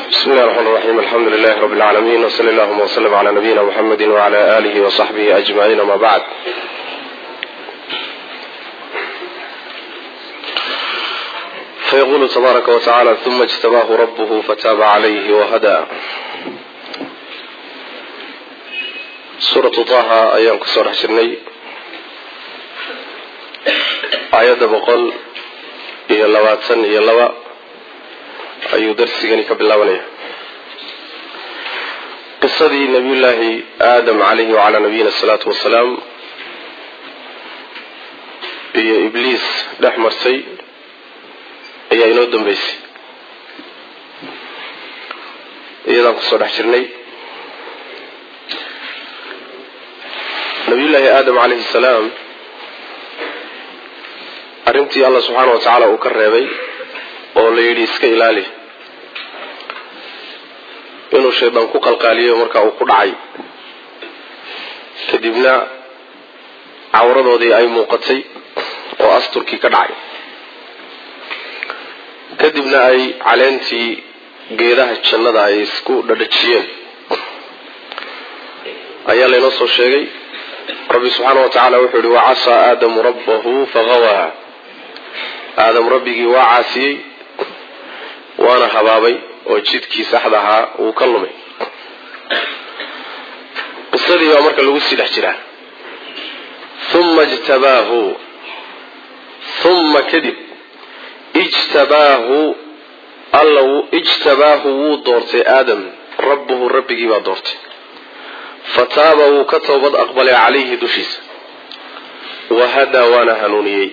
بسم الله الرحمن الرحيم الحمد لله رب العالمين وصلى اللهم وسلم على نبينا محمد وعلى آله وصحبه أجمعين ما بعد فيقول تبارك وتعالى ثم اجتباه ربه فتاب عليه وهدى سورة طه أيام كسور حشرني آيات بقول إيا لواتن إيا لوا ayuu darsigani ka bilaabanaya qisadii nabiyullaahi aadam calayhi wacalaa nabiyina asalaatu wasalaam iyo ibliis dhex martay ayaa inoo dambeysay iyadaan kusoo dhex jirnay nabiyullaahi aadam calayhi salaam arrintii allah subxaana wa tacaala uu ka reebay oo la yidhi iska ilaali inuu shaydaan ku qalqaaliyo markaa uu ku dhacay kadibna cawradoodii ay muuqatay oo asturkii ka dhacay kadibna ay caleentii geedaha jannada ay isku dhadhajiyeen ayaa laynoo soo sheegay rabbi subxaana wa tacaala wuxuu yihi wacasaa aadamu rabbahu faqawaa aadam rabbigii waa caasiyey waana habaabay oo jidkii saxda ahaa uu ka lumay qisadii baa marka lagu sii dhex jiraa uma ijtabaahu uma kadib ijtabaahu alla ijtabaahu wuu doortay aadam rabbuhu rabbigii baa doortay fataaba wuu ka toobad aqbalay calayhi dushiisa wahadaa waana hanuuniyey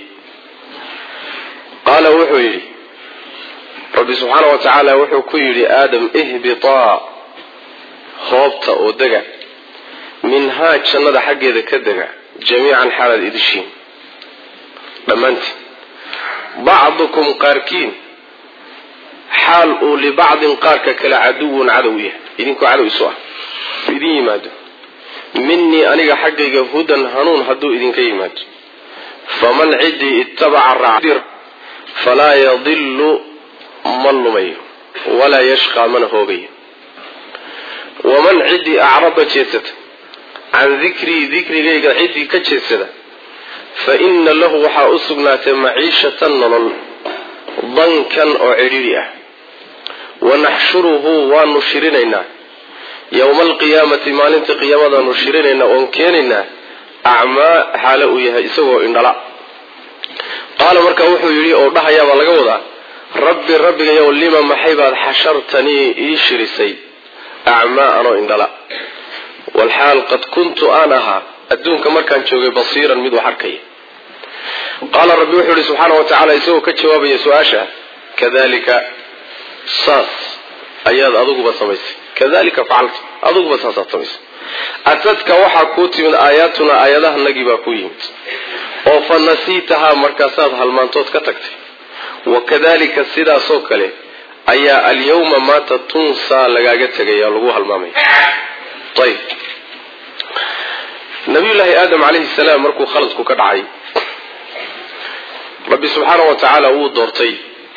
qaala wuxuu yidhi rabbi subxaana wa tacaala wuxuu ku yidhi aadam ihbitaa hoobta oo dega minhaa jannada xaggeeda ka dega jamiican xaalaad idishiin dhammaantiin bacdukum qaarkiin xaal uu libacdin qaarka kale caduwun cadow yahay idinkoo cadow isu ah idin yimaado minii aniga xaggayga hudan hanuun hadduu idinka yimaado faman ciddii ittabaca raac falaa yadilu ma lumayo walaa yashqaa mana hoogayo waman ciddii acrada jeedsata can dikrii dikrigayga ciddii ka jeedsada fa inna lahu waxaa u sugnaatay maciishatan nolol dankan oo cidhidhi ah wanaxshuruhu waanu shirinaynaa yowma alqiyaamati maalinta qiyaamadaanu shirinaynaa oon keenaynaa acmaa xaale uu yahay isagoo indhala qaala marka wuxuu yidhi oo dhahayaabaa laga wadaa rabbi rabbigayow lima maxay baad xashartanii ii shirisay acmaa anoo indhala walxaal qad kuntu aan ahaa adduunka markaan joogay basiiran mid wax arkaya qaala rabbi wuxuu yihi subxaana wa tacaala isagoo ka jawaabaya su-aasha kadalika saas ayaad adiguba samaysay kadalika facalta adiguba saasaad samaysay atadka waxaa kuu timid aayaatuna aayadahanagii baa ku yimid oo fa nasiitahaa markaasaad halmaantood ka tagtay wakadalika sidaasoo kale ayaa alyawma maanta tunsaa lagaaga tegaya lagu halmaamaya ayb nabiyullaahi aadam calayhi salaam markuu khaladku ka dhacay rabbi subxaana wa tacaala wuu doortay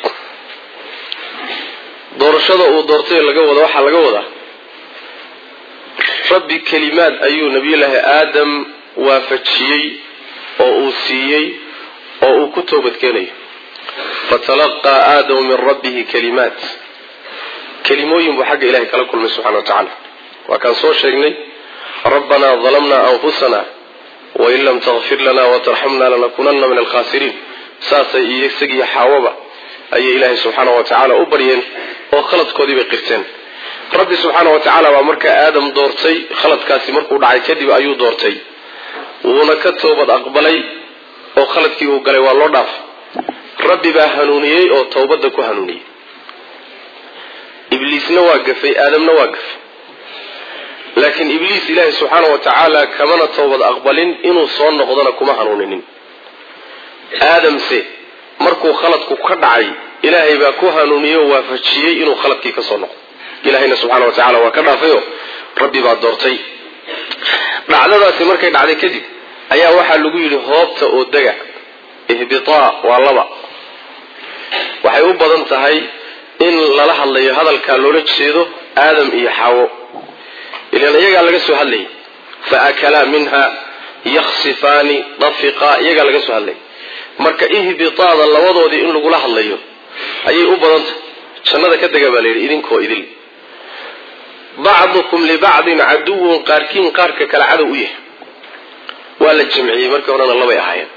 doorashada uu doortay laga wada waxaa laga wadaa rabbi kelimaad ayuu nabiyullaahi aadam waafajiyey oo uu siiyey oo uu ku toobadkeenayo fatalaqaa aadamu min rabbihi kalimaat kelimooyin buu xagga ilahay kala kulmay subxana wa tacaala waa kaan soo sheegnay rabbanaa dalamnaa anfusana wain lam takfir lana watarxamna lanakunana min alkhasiriin saasay iyo isagiiyo xaawaba ayay ilaahay subxaana wa tacaala u baryeen oo khaladkoodii bay qirteen rabbi subxaana wa tacaala baa markaa aadam doortay khaladkaasi markuu dhacay kadib ayuu doortay wuuna ka toobad aqbalay oo khaladkii uu galay waa loo dhaafay rabbi baa hanuuniyey oo towbadda ku hanuuniyey ibliisna waa gafay aadamna waa gafay laakiin ibliis ilaahay subxaana wa tacaala kamana towbad aqbalin inuu soo noqdona kuma hanuuninin aadamse markuu khaladku ka dhacay ilaahay baa ku hanuuniyey oo waafajiyey inuu khaladkii ka soo noqdo ilaahayna subxaana wa tacala waa ka dhaafayoo rabbi baa doortay dhacdadaasi markay dhacday kadib ayaa waxaa lagu yidhi hoobta oo dega ihbitaa waa laba waxay u badan tahay in lala hadlayo hadalkaa loola jeedo aadam iyo xaawo ilan iyagaa laga soo hadlayay fa akalaa minha yaksifaani dafiqaa iyagaa laga soo hadlayay marka ihbitaada labadoodii in lagula hadlayo ayay u badantah jannada ka dega baa la yidhi idinkoo idil bacdukum libacdin caduwun qaarkiin qaarka kale cadow u yahay waa la jamciyey markii horena labay ahaayeen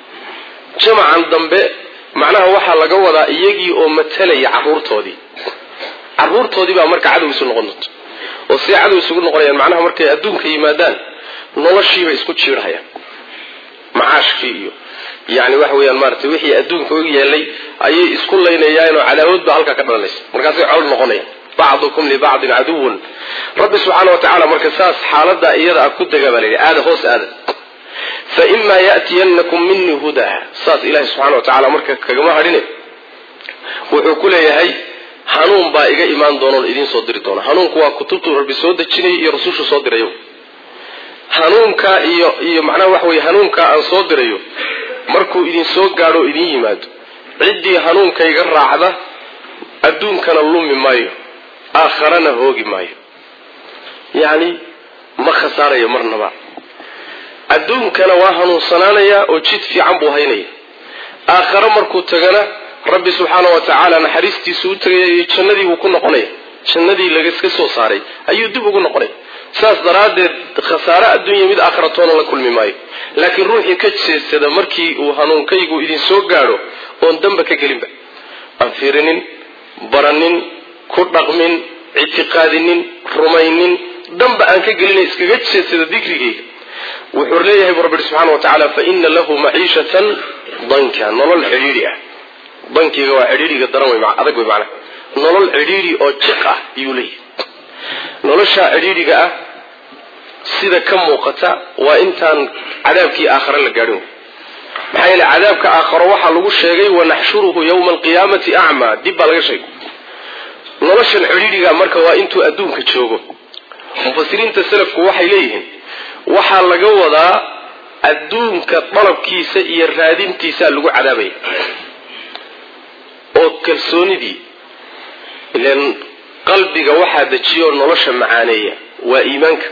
jamacan dambe macnaha waxaa laga wadaa iyagii oo matalaya caruurtoodii caruurtoodii baa marka cadow isu noqon doonta oo siday cadow isugu noqonayaan macnaha markay adduunka yimaadaan noloshiibay isku jiirhayaan macaashkii iyo yani waxa weyaan maarata wixii adduunka u yeelay ayay isku laynayaanoo cadaawad baa halkaa ka dhalanaysa markaasay col noqonayaan bacdukum libacdin caduwun rabbi subxaana wa tacala marka saas xaalada iyada a ku dega baa la yidhi aada hoos aada fa imaa ya'tiyanakum minii hudaa saas ilahi subxana wa tacala marka kagama hadhine wuxuu ku leeyahay hanuun baa iga imaan doonoon idiin soo diri doona hanuunku waa kutubtuu rabbi soo dejinay iyo rasuushu soo dirayo hanuunkaa iyo iyo macnaha waxa weye hanuunkaa aan soo dirayo markuu idin soo gaadho o idin yimaado ciddii hanuunkayga raacda adduunkana lumi maayo aakharana hoogi maayo yacni ma khasaarayo marnaba adduunkana waa hanuunsanaanayaa oo jid fiican buu haynaya aakhare markuu tagana rabbi subxaana wa tacaala naxariistiisu u tegaya iyo jannadii buu ku noqonaya jannadii lagaska soo saaray ayuu dib ugu noqonaya saas daraaddeed khasaare adduunya mid aakhiratoona la kulmi maayo laakiin ruuxii ka jeedsada markii uu hanuunkaygu idin soo gaadho oon damba ka gelinba aan fiirinin baranin ku dhaqmin ictiqaadinin rumaynin damba aan ka gelina iskaga jeedsada dikrigayga wuxuu leeyahay bu rabbi subxana wa tacaala fa ina lahu maciishatan danka nolol cidhiidhi ah dankiga waa cidhiidhiga daran wey adag wey macnaha nolol cidhiidhi oo jiq ah ayuu leeyahay noloshaa cidhiidhiga ah sida ka muuqata waa intaan cadaabkii aakhare la gaadhin wey maxaa yeele cadaabka aakharo waxaa lagu sheegay wanaxshuruhu yowma alqiyaamati acmaa dib baa laga sheegay noloshan cidhiidhiga marka waa intuu adduunka joogo mufasiriinta salafku waxay leeyihiin waxaa laga wadaa adduunka dalabkiisa iyo raadintiisaa lagu cadaabaya oo kalsoonidii ilan qalbiga waxaa dejiya oo nolosha macaaneeya waa iimaanka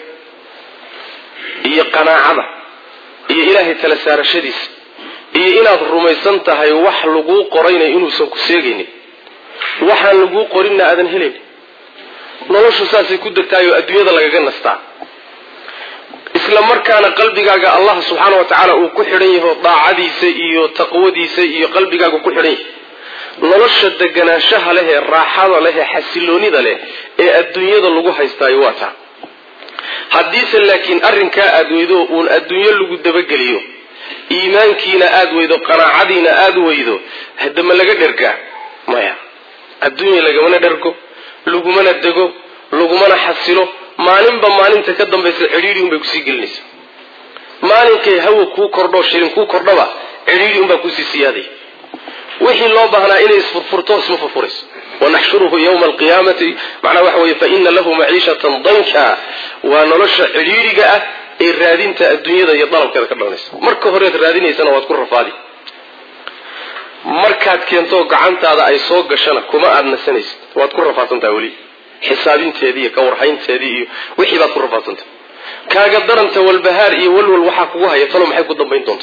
iyo qanaacada iyo ilaahay tala saarashadiisa iyo inaad rumaysan tahay wax laguu qorayna inuusan ku seegaynin waxaan laguu qorinna aadan helayn noloshu saasay ku degtaayoo adduunyada lagaga nastaa isla markaana qalbigaaga allah subxaana wa tacaala uu ku xidhan yaho daacadiisa iyo taqwadiisa iyo qalbigaaga ku xidhan yahay nolosha deganaanshaha leh ee raaxada leh ee xasiloonida leh ee adduunyada lagu haystaayo waa taa haddiise laakiin arrinkaa aad weydo uun adduunyo lagu dabageliyo iimaankiina aad weydo qanaacadiina aad weydo hadama laga dhergaa maya adduunya lagamana dhergo lagumana dego lagumana xasilo maalinba maalinta ka dambaysa cidhiidhi unbay kusii gelinaysa maalinkay hawa kuu kordho shilin kuu kordhaba cidhiidhi unbaa kusii siyaaday wixii loo baahnaa inay isfurfurto isma furfurayso wanaxshuruhu yowma alqiyaamati macnaa waxa weye faina lahu maciishatan danka waa nolosha cidhiidhiga ah ee raadinta adduunyada iyo dalabkeeda ka dhalanaysa marka horeed raadinaysana waad ku rafaadi markaad keento gacantaada ay soo gashana kuma aad nasanaysid waad ku rafaadsantaha weli xisaabinteedii iyo kawarhaynteedii iyo wixii baad ku rafaadsantaha kaaga daranta walbahaar iyo walwal waxaa kugu haya talo maxay ku dambayn doonta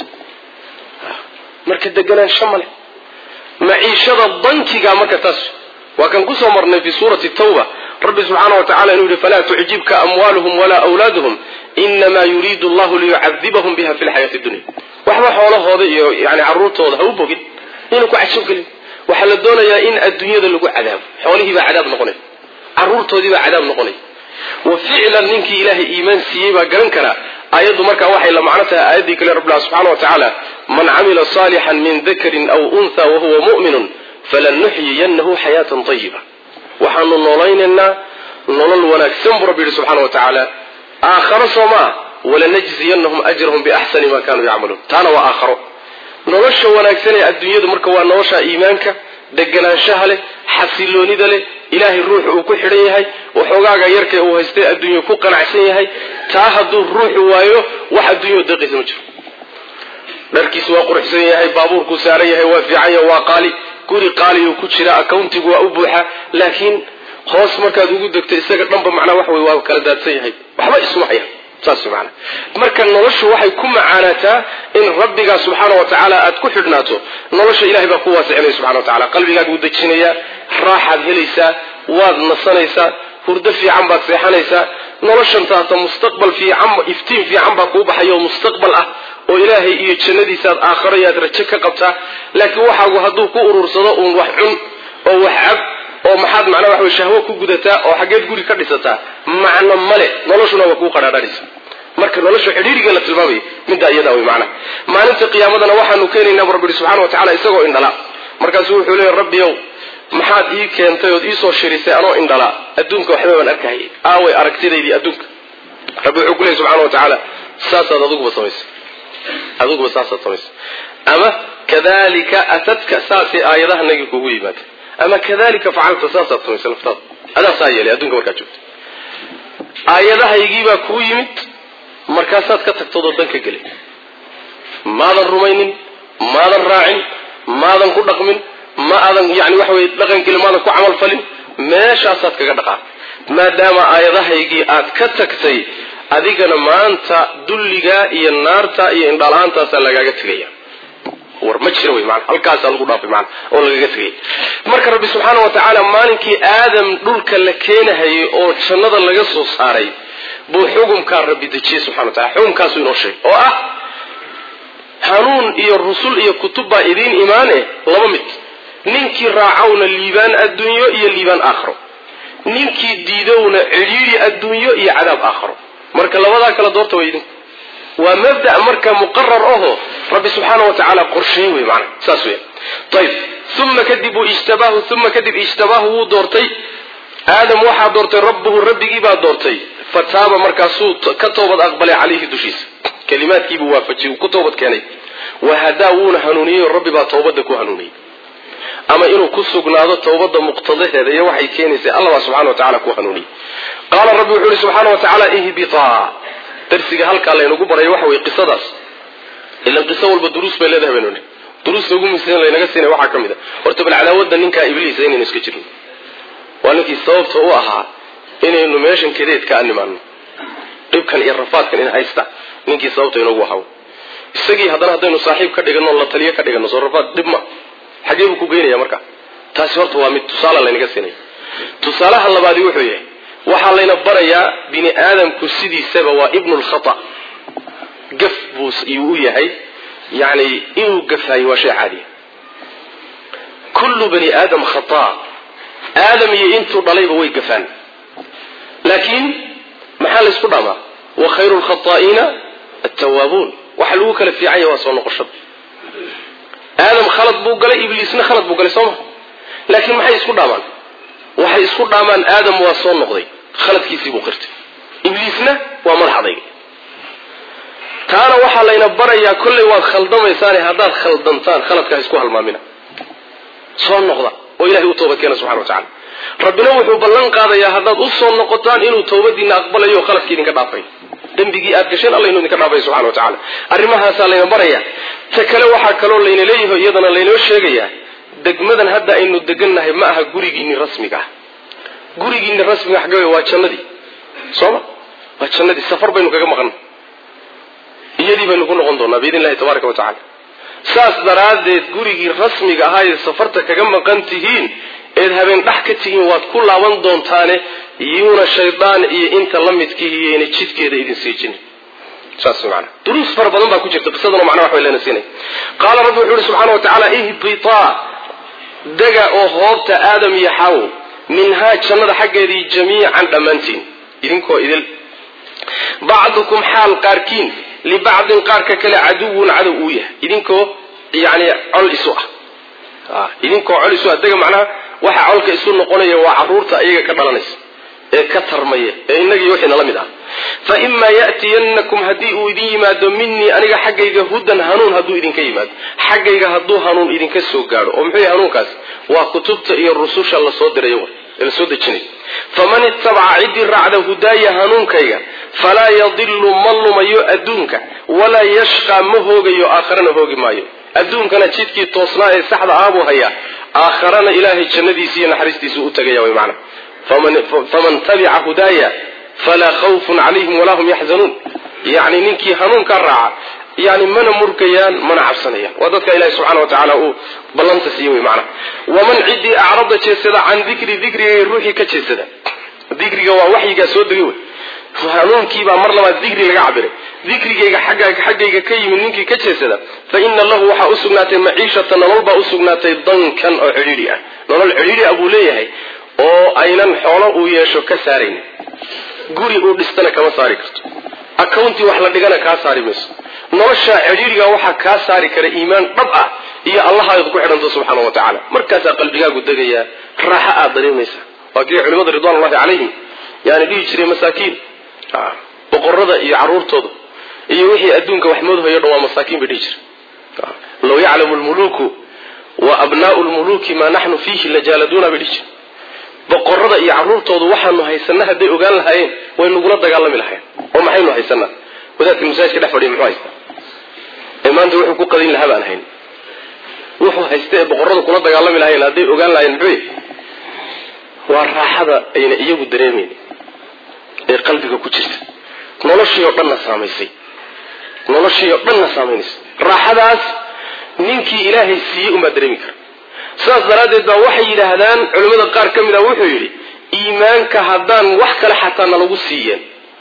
marka deganaansho male maciishada dankiga marka taas waa kan kusoo marnay fi suurati tawba rabbi subxaana wa tacala inuu yihi falaa tucjibka amwaaluhum walaa awlaaduhum inamaa yuriidu allahu liyucadibahum biha fi lxayaati dunya waxba xoolahooda iyo yani caruurtooda ha u bogin inuu ku cajab gelin waxaa la doonayaa in adduunyada lagu cadaabo xoolihiibaa cadaab noqonay caruurtoodiibaa cadaab noqonay wa ficlan ninkii ilaahay iimaan siiyey baa garan karaa aayaddu markaa waxay la macno tahay aayaddii kale rabbilah subxana wa tacaala man camila saalixan min dakarin aw untha wahuwa mu'minun falanuxyiyannahu xayaatan tayiba waxaanu noolaynaynaa nolol wanaagsan buu rabbi yihi subxana wa tacaala aakharo soo maa walanajziyanahum ajrahum biaxsani ma kanuu yacmaluun taana waa aakharo nolosha wanaagsan ee adduunyadu marka waa nolosha iimaanka deganaanshaha leh xasiloonida leh ilaahay ruuxu uu ku xidhan yahay waxoogaaga yarka uu haystay adduunye ku qanacsan yahay taa hadduu ruuxu waayo wax adduunya deeqaysa ma jiro dharkiisu waa quruxsan yahay baabuurkuu saaran yahay waa fiican yahay waa qaali guri qaaliyu ku jira accountigu waa u buuxa laakiin hoos markaad ugu degto isaga dhanba macnaa waxa wey waa kala daadsan yahay waxba isuma haya saas maana marka noloshu waxay ku macaanataa in rabbigaa subxaana wa tacaala aad ku xidhnaato nolosha ilahay baa ku waasicinaya subxana wa tacala qalbigaaga u dejinaya raaxaad helaysaa waad nasanaysaa hurdo fiican baad seexanaysaa noloshan taata mustaqbal fiican iftiin fiican baa kuu baxaya oo mustaqbal ah oo ilaahay iyo jannadiisaad aakharo yaad rajo ka qabtaa laakiin waxaagu hadduu ku urursado uun wax cun oo wax cab oo maxaad macnaa waxa wey shahwo ku gudataa oo xaggeed guri ka dhisataa macno male noloshuna waa kuu qadhaadhanaysa marka nolosha xidhiiriga la tilmaamaya middaa iyadaa wey macnaha maalinta qiyaamadana waxaanu keenaynaa bu rabbi subxana wa tacala isagoo indhala markaasuu wuxuu leeya rabbiyow maxaad ii keentay ood iisoo shirisay anoo indhala adduunka waxba baan arkahayay aaway aragtidaydii adduunka rabbi wuxuu ku leeyay subxana wa tacaala saasaad adiguba samaysay adiguba saasaad samaysay ama kadalika atadka saasay aayadahanagi kugu yimaada ama kadalika facalta saasaad samaysay laftaada adaa saa yeelay adduunka markaad joogto aayadahaygiibaa kuu yimid markaasaad ka tagtoodoo dan ka gelay maadan rumaynin maadan raacin maadan ku dhaqmin ma aadan yani waxa weye dhaqangelin maadan ku camal falin meeshaasaad kaga dhaqaa maadaama aayadahaygii aad ka tagtay adigana maanta dulligaa iyo naarta iyo indhala-aantaasaa lagaaga tegaya war ma jira wey maana halkaasaa lagu dhaafay maana oo lagaga tegay marka rabbi subxaana wa tacaala maalinkii aadam dhulka la keenahayay oo jannada laga soo saaray buu xukumkaa rabbi dejiyey subxana wa tacala xukumkaasuu inoo sheegay oo ah hanuun iyo rusul iyo kutub baa idiin imaane laba mid ninkii raacawna liibaan adduunyo iyo liibaan aakharo ninkii diidowna cidhiidhi adduunyo iyo cadaab aakharo marka labadaa kala doorta way idinku waa mabda marka muqarar aho rabbi subxaana wa tacaala qorsheey wey maana saas weya ayib uma kadib uu ijtabaahu uma kadib ijtabaahu wuu doortay aadam waxaa doortay rabbuhu rabbigii baa doortay fataaba markaasuu ka toobad aqbalay calayhi dushiisa kalimaadkiibuu waafajiyey uu ku toobad keenay wahadaa wuuna hanuuniyey oo rabbi baa toobadda ku hanuuniyey ama inuu ku sugnaado towbada muqtadaheeda iyo waxay keenaysay allabaa subxana wa tacala ku hanuuniyey qaala rabbi wuxuu ihi subxaana wa tacaala ihbitaa darsiga halkaa laynagu baraya waxa weye qisadaas ilan qiso walba duruus bay leedahay baynu nihi duruusta ugu muhiimsan laynaga siinay waxaa ka mid a horta bal cadaawadda ninkaa ibliisa inaynu iska jirno waa ninkii sababta u ahaa inaynu meeshan kadeed ka animaano dhibkan iyo rafaadkan in haysta ninkii sababta inoogu ahaa isagii haddana haddaynu saaxiib ka dhigano la taliyo ka dhigano soo rafaad dhib ma xagee buu ku geynaya marka taasi horta waa mid tusaala laynaga siinaya tusaalaha labaadi wuxuu yahay waxaa layna barayaa bini aadamku sidiisaba waa ibnu lkhata gaf buu iyuu u yahay yani inuu gafaayo waa shay caadiya kullu bani aadam khata aadam iyo intuu dhalayba way gafaan laakiin maxaa laysku dhamaa wa khayru lkhataa'iina attawaabuun waxa lagu kala fiican yahay waa soo noqoshada aadam khalad buu galay ibliisna khalad buu galay sooma laakiin maxay isku dhaamaan waxay isku dhaamaan aadam waa soo noqday khaladkiisii buu qirtay ibliisna waa madax adayga taana waxaa layna barayaa kollay waad khaldamaysaane haddaad khaldantaan khaladkaa isku halmaamina soo noqda oo ilahay u toobad keena subxana wa tacala rabbina wuxuu ballan qaadayaa haddaad u soo noqotaan inuu towbadiina aqbalayo oo khaladkii idinka dhaafay dembigii aad gasheen alla inuu idinka dhaafay subxana wa tacala arrimahaasaa layna baraya ta kale waxaa kaloo layna leeyahay iyadana laynoo sheegayaa degmadan hadda aynu degannahay ma aha gurigiinni rasmiga ah gurigiinni rasmiga xagga waa jannadii sooma waa jannadii safar baynu kaga maqan iyadii baynu ku noqon doonaa biidn illahi tabaaraka wa tacala saas daraaddeed gurigii rasmiga ahaa ee safarta kaga maqan tihiin eed habeen dhex ka tihiin waad ku laaban doontaane yuuna shaydaan iyo inta la midkihi iyayna jidkeeda idin siijinin saas maana duruus fara badan baa ku jirta qisaduna macnaa wax bay leena siinay qaala rabbi wuxuu yihi subxana wa tacaala ihbitaa dega oo hoobta aadam iyo xaw minhaa jannada xaggeedii jamiican dhammaantiin idinkoo idil bacdukum xaal qaarkiin libacdin qaarka kale caduwun cadow uu yahay idinkoo yani col isu ah idinkoo col isu ah dega macnaha waxa colka isu noqonaya waa caruurta iyaga ka dhalanaysa ee ka tarmaya ee inagii wixii nala mid ah fa imaa ya'tiyannakum haddii uu idin yimaado minii aniga xaggayga hudan hanuun hadduu idinka yimaado xaggayga hadduu hanuun idinka soo gaadho oo muxuu yahay hanuunkaas waa kutubta iyo rususha lasoo dirayo ee lasoo dejinay faman itabaca ciddii raacda hudaaya hanuunkayga falaa yadilu ma lumayo adduunka walaa yashqaa ma hoogayo aakharana hoogi maayo adduunkana jidkii toosnaa ee saxda ah buu hayaa aakharana ilaahay jannadiisi iyo naxariistiisu u tegaya way macna faman tabica hudaaya falaa khawfun calayhim walaa hum yaxzanuun yacni ninkii hanuunkaa raaca yani mana murgayaan mana cabsanayaan waa dadka ilahi subxana wa tacaala uu ballanta siiye wey macna waman ciddii acrada jeedsada can dikri dikrigay ruuxii ka jeedsada dikriga waa waxyigaa soo degay wey hanuunkiibaa mar labaad dikri laga cabiray dikrigayga xaggayga ka yimid ninkii ka jeedsada fa ina lahu waxaa usugnaatay maciishata nolol baa usugnaatay dankan oo cidhiidhi ah nolol cidhiidhi ah buu leeyahay oo aynan xoolo uu yeesho ka saaraynin guri uu dhistana kama saari karto accounti wax la dhigana kaa saari mayso nolosha cidhiidhiga waxaa kaa saari kara iimaan dhab ah iyo allahaad ku xidhanto subxaana wa tacaala markaasaa qalbigaagu degayaa raaxo aad dareemaysa waa kii culimada ridwanullahi calayhim yani dhihi jiray masaakiin boqorada iyo caruurtooda iyo wixii adduunka wax moodhayo dhan waa masaakiin bay dhihi jira law yaclamu lmuluku wa abnaau lmuluki maa naxnu fiihi lajaaladuna bay dhihi jira boqorada iyo caruurtoodu waxaanu haysana hadday ogaan lahaayeen way nagula dagaalami lahayen oo maxaynu haysanaa wadaadka masaajidka dhex fadhiya muxuu haystaa ee maanta wuxuu ku qadin lahaa baan hayn wuxuu haysta ee boqorada kula dagaalami lahayen hadday ogaan lahayen muxuu waa raaxada ayna iyagu dareemayn ee qalbiga ku jirta noloshii oo dhanna saamaysay noloshii oo dhanna saamaynaysa raaxadaas ninkii ilaahay siiyey unbaa dareemi kara sidaas daraaddeed baa waxay yidhaahdaan culimmada qaar ka mid a wuxuu yidhi iimaanka haddaan wax kale xataa nalagu siiyeen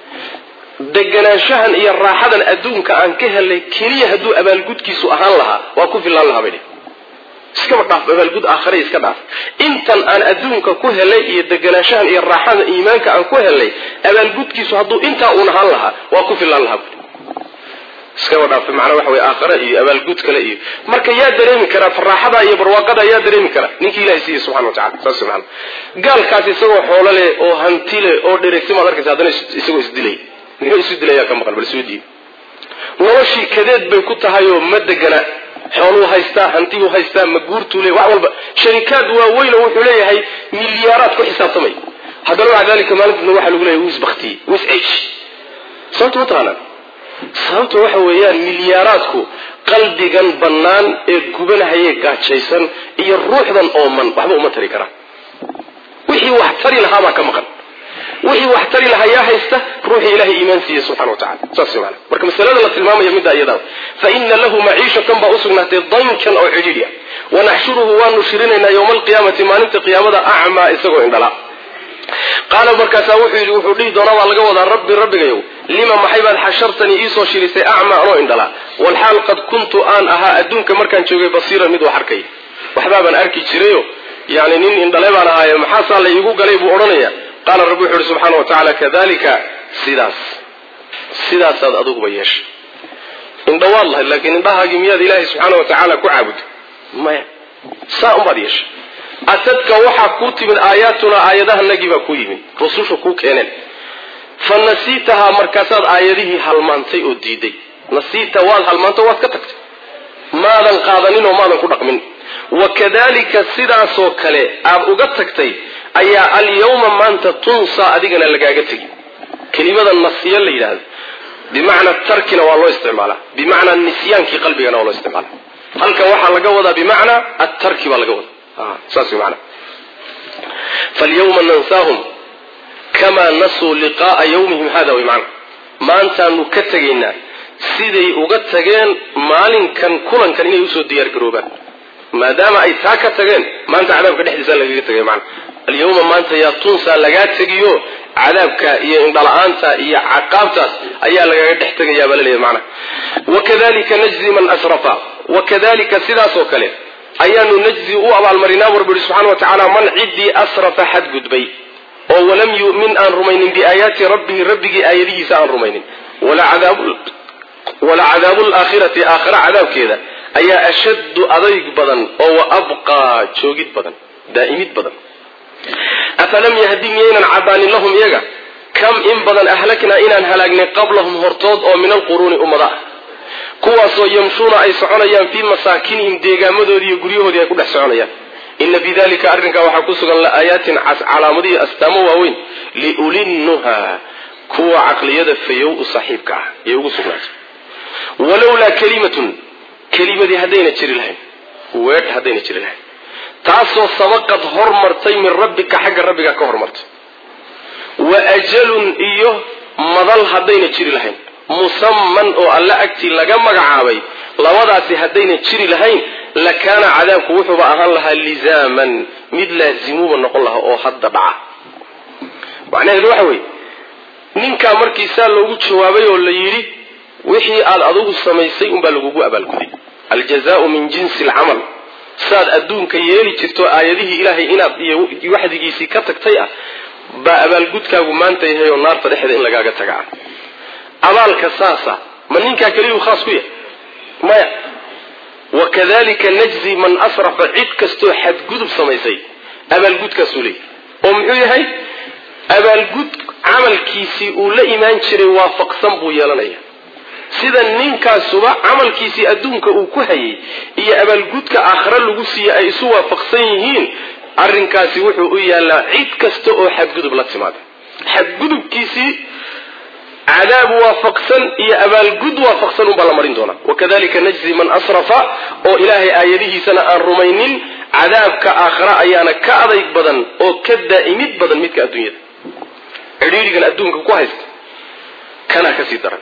deganaanshahan iyo raaxadan adduunka aan ka helnay keliya hadduu abaalgudkiisu ahaan lahaa waa ku fillaan lahaa bay dhihi iskaba dhaaf abaalgud aakhare iska dhaaf intan aan adduunka ku helay iyo deganaanshahan iyo raaxada iimaanka aan ku helnay abaalgudkiisu hadduu intaa uun ahaan lahaa waa ku fillaan lahaa bui iskaba dhaaf macnaa waxa wey aakhare iyo abaalgud kale iyo marka yaa dareemi karaa faraaxada iyo barwaaqada yaa dareemi kara ninkii ilahay siiye subxana wa tacala saas maana gaalkaas isagoo xoolo leh oo hanti leh oo dheregsimaad arkaysa haddana isagoo isdilay muxuu isu dilayaa ka maqan bal soo diib noloshii kadeed bay ku tahay oo ma degana xooluu haystaa hantibuu haystaa ma guurtuu le wax walba sharikaad waaweyn oo wuxuu leeyahay milyaaraad ku xisaabtamay haddana maca dalika maalintiina waxaa lagu leeyahay wis baktiye wis cish sababta ma taqaanaan sababta waxa weeyaan milyaaraadku qalbigan bannaan ee gubanahayee gaajaysan iyo ruuxdan ooman waxba uma tari karaan wixii wax tari lahaabaa ka maqan wixii wax tari lahaa yaa haysta ruuxii ilahay iimaan siiye subxana wa tacala saas maana marka masalada la tilmaamaya middaa iyadaa fa ina lahu maciishatan baa usugnaatay dankan oo cidhiidhi ah wanaxshuruhu waanu shirinaynaa yowma alqiyaamati maalinta qiyaamada acmaa isagoo indhala qaala markaasaa wuxuu yidhi wuxuu dhihi doonaa baa laga wadaa rabbi rabbigayow lima maxay baad xashartanii iisoo shirisay acmaa anoo indhala walxaal qad kuntu aan ahaa adduunka markaan joogay basiiran mid wax arkay waxbaabaan arki jirayo yani nin indhale baan ahaaye maxaasaa la iigu galay buu odhanaya qaala rabbi wuxu uhi subxaana wa tacaala kadalika sidaas sidaasaad adiguba yeeshay indhawaad lahayd laakiin indhahaagii miyaad ilaahay subxaana wa tacaala ku caabud maya saa unbaad yeeshay atadka waxaa kuu timid aayaatuna aayadahanagii baa kuu yimid rususha kuu keeneen fa nasiitahaa markaasaad aayadihii halmaantay oo diiday nasiita waad halmaanto waad ka tagtay maadan qaadanin oo maadan ku dhaqmin wakadalika sidaasoo kale aad uga tagtay ayaa alyawma maanta tunsaa adigana lagaaga tegi kelimada nasiya la yidhaahdo bimacnaa tarkina waa loo isticmaalaa bimacnaa nisyaankii qalbigana waa loo isticmaala halkan waxaa laga wadaa bimacnaa attarki baa laga wadaa saas wy maana falyawma nansaahum kamaa nasuu liqa'a yawmihim hada way macna maantaanu ka tegaynaa siday uga tageen maalinkan kulankan inay usoo diyaar garoobaan maadaama ay taa ka tageen maanta cadaabka dhexdiisa lagaga tegay mana alyawma maanta yaa tunsaa lagaa tegiyo cadaabka iyo indhala-aanta iyo caqaabtaas ayaa lagaga dhex tegayaa baa laleeyahy macna wakadalika najzi man asrafa wakadalika sidaasoo kale ayaanu najzi u abaalmarinaa bu rabbi yihi subxana wa tacaala man ciddii asrafa xadgudbay oo walam yu'min aan rumaynin biaayaati rabbihi rabbigii aayadihiisa aan rumaynin wala cadaabu laakhirati aakhira cadaabkeeda ayaa ashaddu adayg badan oo wa abqaa joogid badan daa'imid badan afalam yahdi miyaynan cadaanin lahum iyaga kam in badan ahlaknaa inaan halaagnay qablahum hortood oo min alquruuni ummada ah kuwaasoo yamshuuna ay soconayaan fii masaakinihim deegaamadoodii iyo guryahoodii ay ku dhex soconayaan ina fii dalika arrinkaa waxaa ku sugan la'aayaatin calaamadihii astaamo waaweyn liulinnuha kuwa caqliyada fayow u saaxiibka ah yay ugu sugnaatay walowlaa kalimatun kelimadii haddayna jiri lahayn weedh haddayna jiri lahayn taasoo sabaqad hormartay min rabbika xagga rabbiga ka hormartay wa ajalun iyo madal haddayna jiri lahayn musamman oo alle agtii laga magacaabay labadaasi haddayna jiri lahayn lakaana cadaabku wuxuuba ahaan lahaa lizaaman mid laazimuuba noqon lahaa oo hadda dhaca macnaheedu waxa weeye ninkaa markii saa loogu jawaabay oo la yidhi wixii aad adugu samaysay unbaa lagugu abaalguday aljazaau min jinsi alcamal saad adduunka yeeli jirto aayadihii ilaahay inaad iyo waxdigiisii ka tagtay ah baa abaalgudkaagu maanta yahay oo naarta dhexda in lagaaga tagaa abaalka saasa ma ninkaa keliyuu khaas ku yahay maya wakadalika najzi man asrafa cid kastoo xadgudub samaysay abaalgudkaasuu leeyahy oo muxuu yahay abaalgud camalkiisii uu la imaan jiray waafaqsan buu yeelanaya sida ninkaasuba camalkiisii adduunka uu ku hayay iyo abaalgudka aakhare lagu siiye ay isu waafaqsan yihiin arrinkaasi wuxuu u yaallaa cid kasta oo xadgudub la timaada xadgudubkiisii cadaab waafaqsan iyo abaalgud waafaqsan unbaa la marin doonaa wakadalika najzi man asrafa oo ilaahay aayadihiisana aan rumaynin cadaabka aakhare ayaana ka adayg badan oo ka daa'imid badan midka adduunyada cidhiidhigan adduunka ku haysta kanaa kasii daran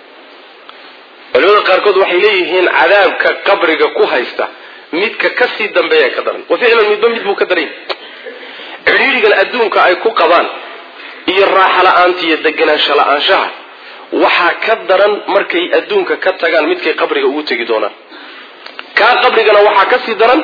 culimada qaarkood waxay leeyihiin cadaabka qabriga ku haysta midka kasii dambeeya ka daran wa ficlan midba mid buu ka daran cidhiidhigan adduunka ay ku qabaan iyo raaxa la-aanta iyo deganaansho la-aanshaha waxaa ka daran markay adduunka ka tagaan midkay qabriga ugu tegi doonaan kaa qabrigana waxaa kasii daran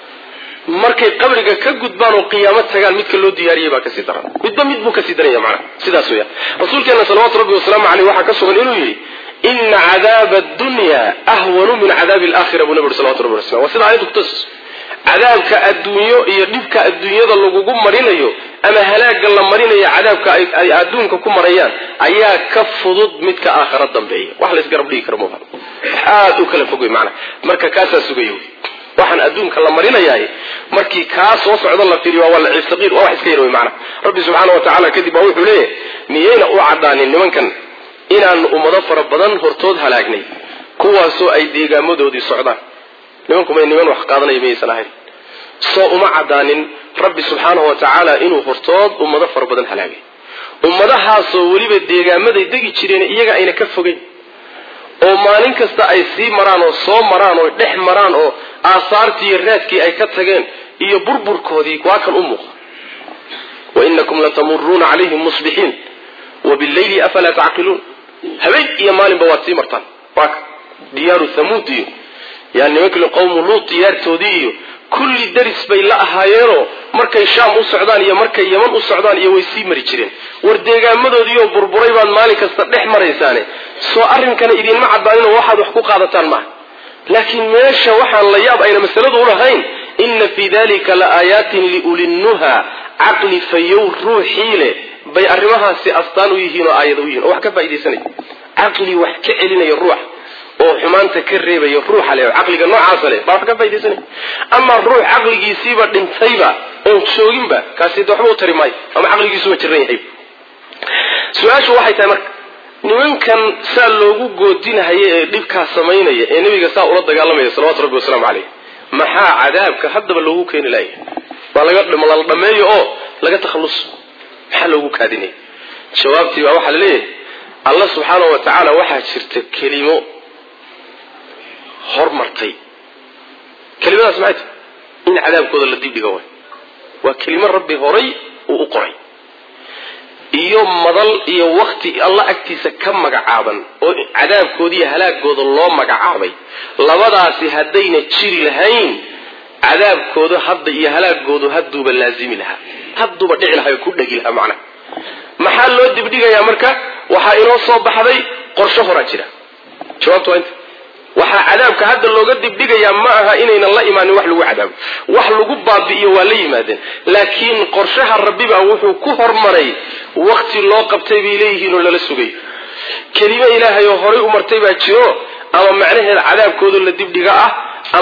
markay qabriga ka gudbaan oo qiyaamo tagaan midka loo diyaariyay baa kasii daran midba mid buu kasii daranya macnaha sidaas weya rasuulkeena salawaatu rabbi wasalaamu caleyh waxaa ka sugan inuu yidhi ina cadaaba addunya ahwanu min cadaabi alaakhira buu nabi uri salawatu rabbi waslam waa sida ayaddu kutus cadaabka adduunyo iyo dhibka adduunyada lagugu marinayo ama halaagga la marinayo cadaabka ay adduunka ku marayaan ayaa ka fudud midka aakhara dambeeya wax la isgarab dhigi karo muuha aada u kala fog wey maanaa marka kaasaa sugaya wey waxaan adduunka la marinayaay markii kaa soo socda la fiiriyo waa la ciibsaqiir waa wax iska yar wey maanaa rabbi subxaana wa tacala kadib baa wuxuu leeyahay miyayna u cadhaanin nimankan inaanu ummado fara badan hortood halaagnay kuwaasoo ay deegaamadoodii socdaan nimanku may niman wax qaadanaya mayaysan ahayn soo uma cadaanin rabbi subxaanahu wa tacaala inuu hortood ummado fara badan halaagay ummadahaasoo weliba deegaamaday degi jireen iyaga ayna ka fogeyn oo maalin kasta ay sii maraan oo soo maraan oo dhex maraan oo aasaartii iyo raadkii ay ka tageen iyo burburkoodii waa kan u muuqa wa inakum latamuruuna calayhim musbixiin wa billayli afalaa tacqiluun habeen iyo maalinba waad sii martaan waa ka diyaaru thamuud iyo yaa nimankii qowmu luut diyaartoodii iyo kulli daris bay la ahaayeenoo markay shaam u socdaan iyo markay yaman u socdaan iyo way sii mari jireen war deegaamadoodiioo burburay baad maalin kasta dhex maraysaane soo arrinkana idinma cadaaninoo waxaad wax ku qaadataan maaha laakiin meesha waxaan la yaab ayna masaladu ulahayn inna fii dalika la aayaatin liulinnuha caqli fayow ruuxii leh bay arrimahaasi astaan u yihiin oo aayada u yihin oo wax ka faaidaysanaya caqli wax ka celinaya ruuxa oo xumaanta ka reebaya ruuxa leh caqliga noocaasa leh baa wax ka faa'idaysanaya ama ruux caqligiisiiba dhintayba oon jooginba kaasi de waxba u tari maayo ama caqligiisuba jiran yahay su-aashu waxay tahay marka nimankan saa loogu goodinahaya ee dhibkaa samaynaya ee nebiga saa ula dagaalamaya salawatu rabbi wasalaamu caleyh maxaa cadaabka haddaba loogu keeni laaya waa laga lala dhameeyo oo laga takhalluso maxaa loogu kaadinaya jawaabtii baa waxaa la leeyahay allah subxaanahu wa tacaala waxaa jirta kelimo hormartay kelimadaas maxay tahay in cadaabkooda la dibdhiga way waa kelimo rabbi horay uu u qoray iyo madal iyo wakti alla agtiisa ka magacaaban oo cadaabkooda iyo halaagooda loo magacaabay labadaasi haddayna jiri lahayn cadaabkooda hadda iyo halaagoodu hadduuba laazimi lahaa hadduuba dhici lahaa oo ku dhegi lahaa macnaha maxaa loo dibdhigayaa marka waxaa inoo soo baxday qorsho horaa jira jawaabtu waa inta waxaa cadaabka hadda looga dibdhigayaa ma aha inaynan la imaanin wax lagu cadaabo wax lagu baabi'iyo waa la yimaadeen laakiin qorshaha rabbibaa wuxuu ku hormaray wakti loo qabtay bay leeyihiin oo lala sugay kelimo ilaahay oo horay u martay baa jiro ama macnaheeda cadaabkooda la dibdhiga ah ama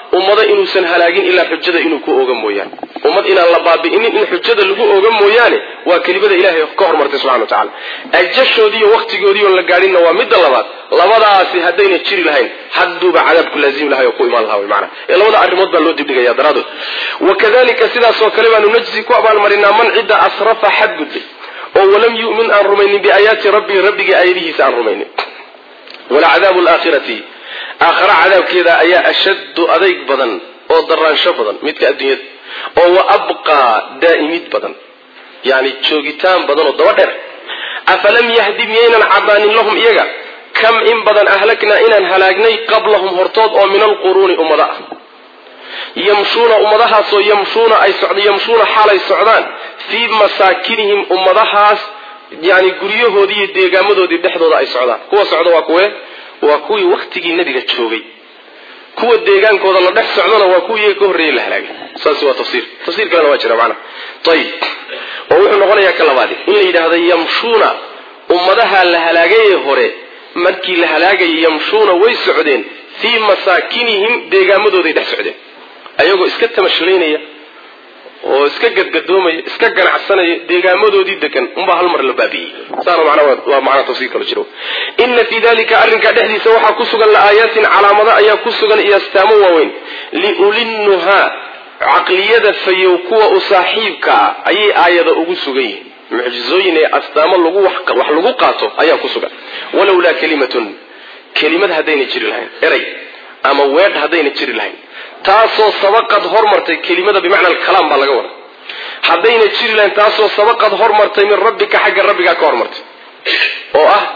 ummado inuusan halaagin ilaa xujada inuu ku ooga mooyaane ummad inaan la baabi'inin in xujada lagu ooga mooyaane waa kelimada ilahay ka hormartay subxana wa tacala ajashoodii iyo wakhtigoodii oon la gaadhinna waa midda labaad labadaasi haddayna jiri lahayn hadduuba cadaabku laazimi lahay oo ku imaan lahaa wy maana ee labada arrimood baa loo dibdhigaya daraadood wakadalika sidaasoo kale baanu najzi ku abaalmarinaa man cidda asrafa xadgudbay oo walam yu'min aan rumaynin biaayaati rabbihi rabbigii aayadihiisa aan rumaynin walacadaabu alaakhirati aakhara cadaabkeeda ayaa ashaddu adayg badan oo daraansho badan midka adduunyada oo wa abqaa daa'imid badan yani joogitaan badan oo daba dheer afalam yahdi miyaynan cadaanin lahum iyaga kam in badan ahlagnaa inaan halaagnay qablahum hortood oo min alquruuni ummada ah yamshuuna ummadahaasoo yamshuuna ay socd yamshuuna xaalay socdaan fii masaakinihim ummadahaas yani guryahoodii iyo deegaamadoodii dhexdooda ay socdaan kuwa socda waa kuwe waa kuwii waktigii nebiga joogay kuwa deegaankooda la dhex socdana waa kuwii iyaga ka horreeyey la halaagay saas waa tafsiir tafsiir kalena waa jira macnaha ayib oo wuxuu noqonayaa ka labaadi in la yidhaahdo yamshuuna ummadaha la halaagayee hore markii la halaagayay yamshuuna way socdeen fii masaakinihim deegaamadooday dhex socdeen ayagoo iska tamashlaynaya oo iska gadgadoomaya iska ganacsanaya deegaamadoodii degan unbaa hal mar la baabi'iyey saana macnaa waa macnaa tafsiir kalo jiro ina fii dalika arrinkaa dhexdiisa waxaa ku sugan la-aayaatin calaamado ayaa ku sugan iyo astaamo waaweyn liulinnuhaa caqliyada fayow kuwa u saaxiibka ah ayay aayada ugu sugan yihiin mucjizooyin ee astaamo lagu wax lagu qaato ayaa ku sugan walowlaa kalimatun kelimad haddayna jiri lahayn eray ama weedh haddayna jiri lahayn taasoo sabaqad hormartay kelimada bimacna alkalaam baa laga wada haddayna jiri lahayn taasoo sabaqad hormartay min rabbika xagga rabbigaa ka hormartay oo ah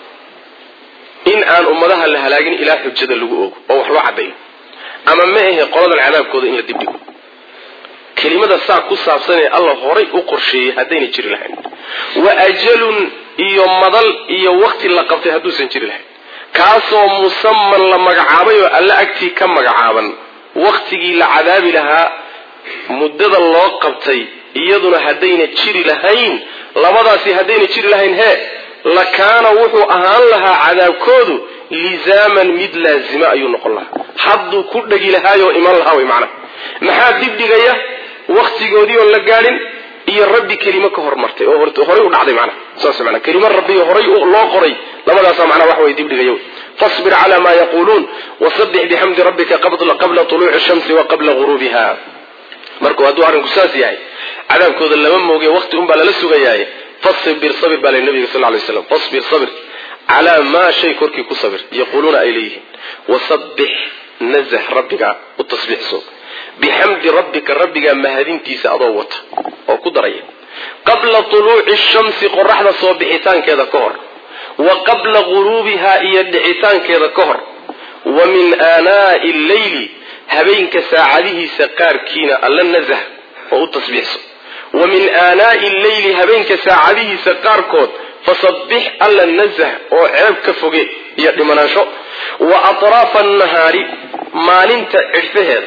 in aan ummadaha la halaagin ilaa xujada lagu oogo oo wax loo caddayo ama ma ahe qoladan cadaabkooda in la dibdhigo kelimada saa ku saabsan ee alla horay u qorsheeyey haddayna jiri lahayn wa ajalun iyo madal iyo wakti la qabtay hadduusan jiri lahayn kaasoo musaman la magacaabay oo alla agtii ka magacaaban waktigii la cadaabi lahaa muddada loo qabtay iyaduna haddayna jiri lahayn labadaasi haddayna jiri lahayn hee lakaana wuxuu ahaan lahaa cadaabkoodu lizaaman mid laazima ayuu noqon lahaa hadduu ku dhegi lahaayoo iman lahaa way macnaha maxaa dibdhigaya waktigoodii oon la gaadhin iyo rabbi kelimo ka hormartay oo horay u dhacday macnaha saas mana kelimo rabbi horay loo qoray labadaasa macnaha wax way dibdhigaya fasbir cala ma yaquuluun wasabix bixamdi rabbika qabla tuluuci shamsi wa qabla guruubiha markuu hadduu arrinku saas yahay cadaabkooda lama mooge wakti unbaa lala sugayaaye fasbir sabir baa lay nabiga sal lay slam fasbir sabir calaa maa shay korkii ku sabir yaquuluuna ay leeyihiin wasabbix nazah rabbiga u tasbiixso bixamdi rabbika rabbigaa mahadintiisa adoo wata oo ku daraya qabla tuluuci shamsi qoraxda soo bixitaankeeda ka hor wa qabla guruubiha iyo dhicitaankeeda ka hor wa min aanaa'i alleyli habeenka saacadihiisa qaarkiina alla nazah oo u tasbiixso wa min aanaa'i alleyli habeenka saacadihiisa qaarkood fasabbix alla nazah oo ceeb ka foge iyo dhimanaansho wa atraafa annahaari maalinta cidhfaheeda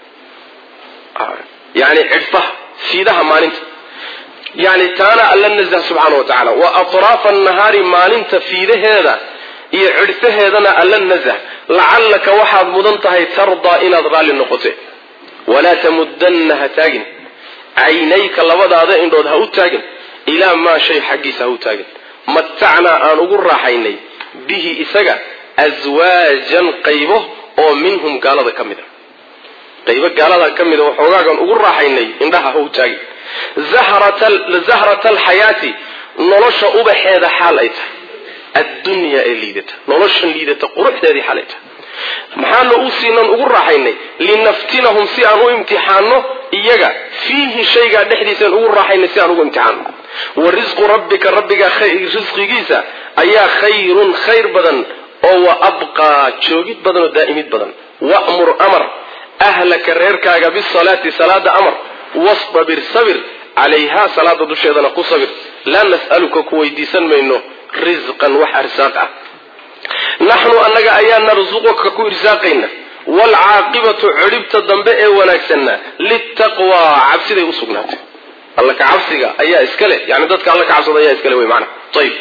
yani cidhfaha fiidaha maalinta yani taana alla nazah subxaana wa tacala wa atraafa annahaari maalinta fiidaheeda iyo cidhfaheedana alla nazah lacallaka waxaad mudan tahay tardaa inaad raalli noqote walaa tamudanna ha taagin caynayka labadaada indhood ha u taagin ilaa maa shay xaggiisa ha u taagin matacnaa aan ugu raaxaynay bihi isaga aswaajan qaybo oo minhum gaalada ka mid a qaybo gaalada ka mida waxoogaagan ugu raaxaynay indhaha ha u taagin zahrata alxayaati nolosha ubaxeeda xaal ay tahay addunyaa ee liidata noloshan liidata quruxdeedii xaal ay tahay maxaana u siinan ugu raaxaynay linaftinahum si aan u imtixaano iyaga fiihi shaygaa dhexdiisaan ugu raaxaynay si aan ugu imtixaano wa risqu rabbika rabbigaa risqigiisa ayaa khayrun khayr badan oo wa abqaa joogid badan oo daa'imid badan wa'mur amar ahlaka reerkaaga bisalaati salaada amar wastabir sabir calayhaa salaada dusheedana ku sabir laa nas'aluka ku weydiisan mayno risqan wax arsaaq ah naxnu annaga ayaa narsuquka ku irsaaqayna waalcaaqibatu cidhibta dambe ee wanaagsanna litaqwaa cabsiday u sugnaatay alla ka cabsiga ayaa iska leh yani dadka alla ka cabsada ayaa iskale wey maana ayib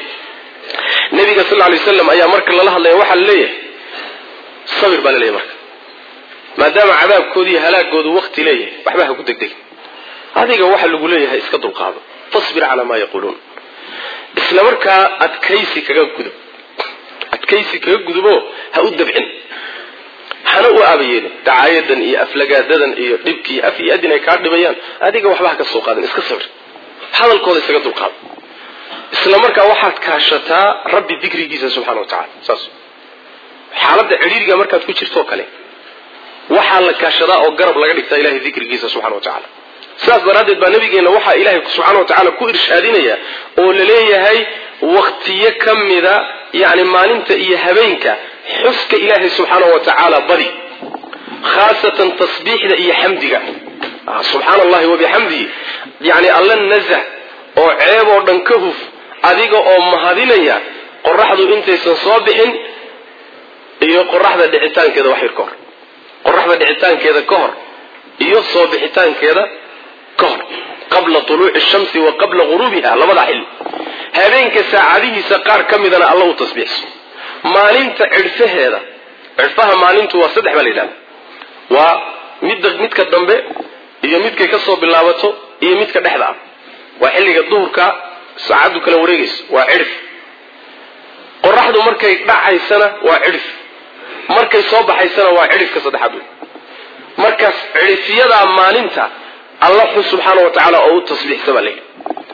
nabiga sal lay waslam ayaa marka lala hadlaya waxaa la leeyahay sabir baa la leeyahy marka maadaama cadaabkooda iyo halaagoodu wakti leeyahay waxba ha ku degdeg adiga waxa lagu leeyahay iska dulqaado fasbir calaa maa yaquuluun isla markaa adkaysi kaga gudub adkaysi kaga gudubo ha u dabcin hana u aabayeelin dacaayadan iyo aflagaadadan iyo dhibki iyo af iyo adin ay kaa dhibayaan adiga waxba ha ka soo qaadin iska sabir hadalkooda isaga dulqaado isla markaa waxaad kaashataa rabbi dikrigiisa subxana wa tacala saas xaaladda cidhiiriga markaad ku jirtoo kale waxaa la kaashadaa oo garab laga dhigtaa ilahay dikrigiisa subxana wa tacala sidaas daraaddeed baa nabigeenna waxaa ilaahay subxana wa tacaala ku irshaadinaya oo la leeyahay waktiyo ka mida yani maalinta iyo habeenka xuska ilaahay subxaana wa tacaala badi khaasatan tasbiixda iyo xamdiga subxaana allahi wabixamdihi yani alla nazax oo ceeb oo dhan ka huf adiga oo mahadinaya qoraxdu intaysan soo bixin iyo qoraxda dhicitaankeeda wax yar ka hor qoraxda dhicitaankeeda ka hor iyo soo bixitaankeeda ka hor qabla tuluuci shamsi wa qabla guruubiha labada xilli habeenka saacadihiisa qaar ka midana alla u tasbiixso maalinta cidhfaheeda cidhfaha maalintu waa saddex baa la yidhahda waa midda midka dambe iyo midkay ka soo bilaabato iyo midka dhexda ah waa xilliga duhurka saacaddu kala wareegaysa waa cidhif qoraxdu markay dhacaysana waa cidhif markay soo baxaysana waa cidhifka saddexaad wey markaas cidhifyadaa maalinta alla xus subxaana wa tacaala oo u tasbiixsa baa layidhi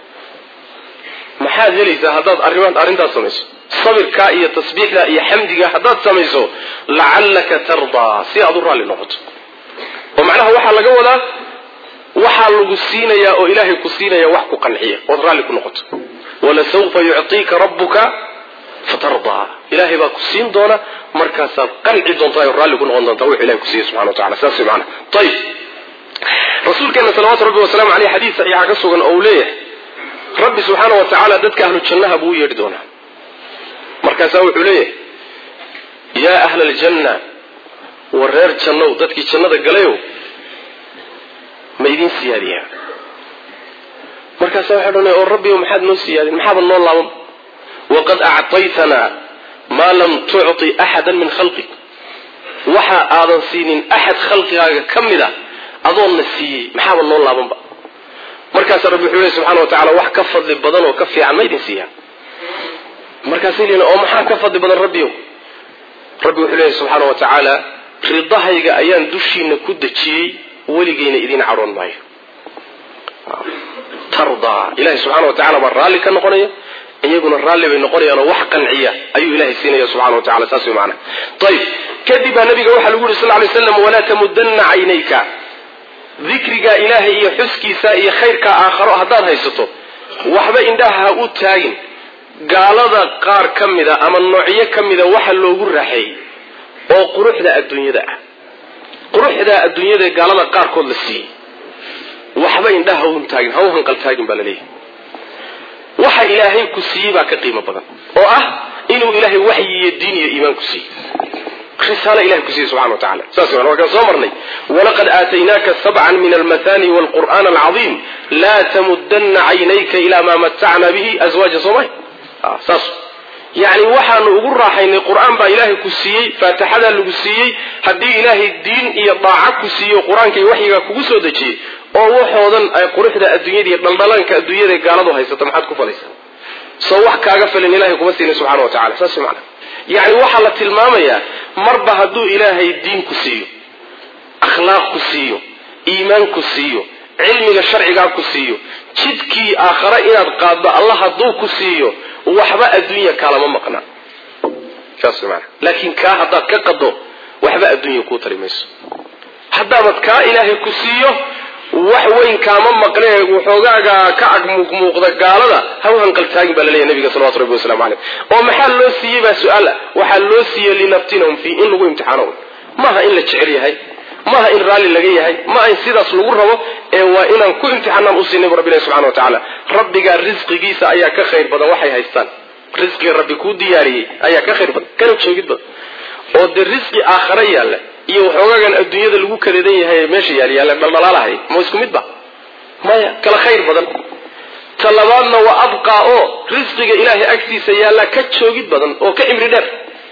maxaad helaysaa haddaad arrimaad arrintaas samayso sabirkaa iyo tasbiixdaa iyo xamdigaa haddaad samayso lacallaka tardaa si aad u raalli noqoto oo macnaha waxaa laga wadaa waxaa lagu siinayaa oo ilaahay ku siinaya wax ku qanciya ood raalli ku noqoto walasawfa yuctiika rabbuka fatardaa ilaahay baa ku siin doona markaasaad qanci doontaa oo raalli ku noqon doontaa wuxuu ilahay ku siiyey subxana wa tacala saas way macnaha ayib rasuulkeena salawaatu rabbi wasalaamu caleyh xadiis saxiixa ka sugan oo uu leeyahay rabbi subxaana wa tacaala dadka ahlu jannaha buu u yeedhi doonaa markaasaa wuxuu leeyahay yaa ahla aljanna war reer jannow dadkii jannada galayow ma idiin siyaadiyaa markaasaa waxaa dhanay oo rabbiyow maxaad noo siyaadin maxaaba noo laaban waqad actaytanaa maa lam tucti axadan min khalqik waxa aadan siinin axad khalqigaaga ka mid a adoonna siiyey maxaaba noo laabanba markaasaa rabbi wuxuu lehy subxana wa tacala wax ka fadli badan oo ka fiican ma idin siiyaa markaasay leeyiin oo maxaa ka fadli badan rabbiyow rabbi wuxuu leeyahy subxaana wa tacaala ridahayga ayaan dushiina ku dejiyey weligeyna idiin cadhoon maayo tardaa ilahay subxana wa tacala baa raalli ka noqonaya iyaguna raalli bay noqonayaanoo wax qanciya ayuu ilahay siinaya subxana wa tacala saas way macana ayib kadib baa nabiga waxaa lagu yuri sal ly slam walaa tamudanna caynayka dikrigaa ilaahay iyo xuskiisa iyo khayrkaa aakharo haddaad haysato waxba indhaha ha u taagin gaalada qaar ka mida ama noocyo ka mida waxa loogu raaxeeyey oo quruxda adduunyada ah quruxda adduunyada gaalada qaarkood la siiyey waxba indhaha ha u taagin ha u hanqal taagin baa laleeyahay waxa ilaahay ku siiyey baa ka qiimo badan oo ah inuu ilaahay waxyi iyo diin iyo iimaan ku siiyey risaalo ilahay ku siiyey subxana wa tacala saas waan waa kaan soo marnay walaqad aataynaaka sabcan min almathani walqur'aan alcadiim laa tamudana caynayka ilaa maa matacna bihi aswaaja soomay saas yacni waxaanu ugu raaxaynay qur-aan baa ilaahay ku siiyey faatixadaa lagu siiyey haddii ilaahay diin iyo daaca ku siiyo qur-aanka iyo waxyigaa kugu soo dejiyey oo waxoodan ay quruxda adduunyada iyo dhaldhalaanka adduunyada gaaladu haysato maxaad ku falaysaa soo wax kaaga filan ilahay kuma siinin subxana wa tacala saas macana yacni waxaa la tilmaamayaa marba hadduu ilaahay diin ku siiyo akhlaaq ku siiyo iimaan ku siiyo cilmiga sharcigaa ku siiyo jidkii aakhare inaad qaaddo allah hadduu ku siiyo waxba adduunya kaalama maqna saas maana laakiin kaa haddaad ka qaddo waxba adduunya kuu tari mayso haddaabad kaa ilaahay ku siiyo wax weyn kaama maqnee waxoogaaga ka ag muuqmuuqda gaalada ha u hanqaltaagin baa laleeyahy nabiga salawatu rabbi waslamu caleyh oo maxaa loo siiyey baa su-aal ah waxaa loo siiyey linaftinahum fii in lagu imtixaano maaha in la jecel yahay maaha in raalli laga yahay maaha in sidaas lagu rabo ee waa inaan ku imtixaanaan u siinay bu rabbi ilahi subxana wa tacaala rabbigaa risqigiisa ayaa ka khayr badan waxay haystaan risqiga rabbi kuu diyaariyey ayaa ka khayr badan kana joogid badan oo dee risqi aakhare yaalla iyo waxoogaagan adduunyada lagu kadeedan yahay meesha yaalyaala dhaldhalaalahay ma isku mid ba maya kala khayr badan ta labaadna waa abqaa oo risqiga ilaahay agtiisa yaallaa ka joogid badan oo ka cimri dheer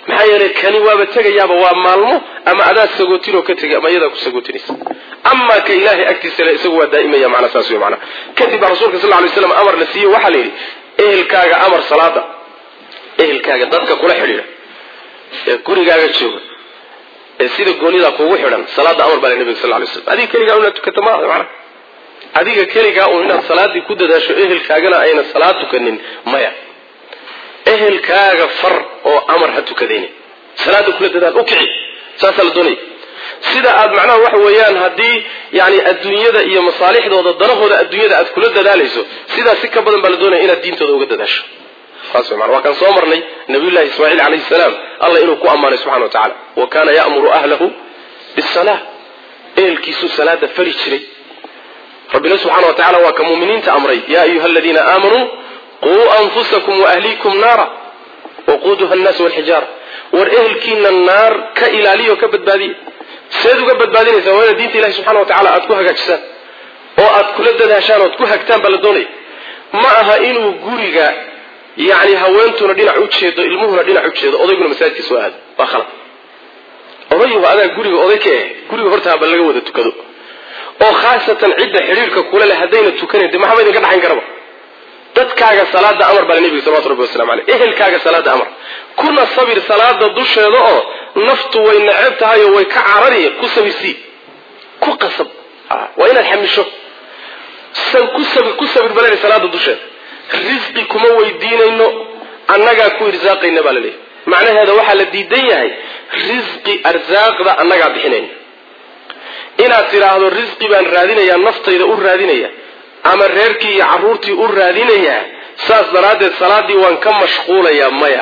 maxaa yeelay kani waaba tegayaaba waa maalmo ama adaa sagootinoo ka tegay ama iyadaa ku sagootinaysa amaa ka ilaahay agtiisa le isagu waa daa'imaya macnaa saas wey macnaa kadib baa rasuulka sal ly slam amar la siiyey waxaa la yidhi ehelkaaga amar salaada ehelkaaga dadka kula xidhiidha ee gurigaaga jooga ee sida goonidaa kuugu xidhan salaada amar baa le nabiga sal lay slam adiga keligaa inaad tukata maaha macnaa adiga keligaa un inaad salaadii ku dadaasho ehelkaagana ayna salaad tukanin maya ehelkaaga far oo amar ha tukadayni salaada kula dadaal u kici saasaa la doonaya sida aad macnaha waxa weeyaan haddii yani adduunyada iyo masaalixdooda danahooda adduunyada aad kula dadaalayso sidaas si ka badan baa la doonaya inaad diintooda uga dadaasho saas wey waa kaan soo marnay nabiyullahi ismaaciil calayhi salaam alla inuu ku ammaanay subxana wa tacala wa kaana ya'muru ahlahu bisala ehelkiisuu salaada fari jiray rabbina subxana wa tacala waa ka muuminiinta amray yaa ayuha aladiina aamanuu quu anfusakum waahliikum naara waquuduha annaasu walxijaara war ehelkiina naar ka ilaaliya oo ka badbaadiya seed uga badbaadinaysaa waa inaad diinta ilahi subxana wa tacala aad ku hagaajisaan oo aad kula dadaashaan oad ku hagtaan baa la doonaya ma aha inuu guriga yani haweentuna dhinac u jeedo ilmuhuna dhinac u jeedo odayguna masaajidka soo aado waa khalad odayuhu adaa guriga oday ka eh guriga hortaaba laga wada tukado oo khaasatan cidda xidhiirka kula leh haddayna tukanayn de maxaba idinka dhaxayn karaba dadkaaga salaada amar baa nabiga salawatu rabbi wasalamu aleyh ehelkaaga salaada amar kuna sabir salaada dusheeda oo naftu way neceb tahay oo way ka carari ku sabirsii ku qasab waa inaad xamisho san ku sabir ku sabir balena salaada dusheeda risqi kuma weydiinayno annagaa ku irsaaqayna baa la leeyahy macnaheeda waxaa la diidan yahay risqi arsaaqda annagaa bixinayna inaad tidhaahdo risqi baan raadinayaa naftayda u raadinaya ama reerkii iyo carruurtii u raadinayaa saas daraaddeed salaaddii waan ka mashquulayaa maya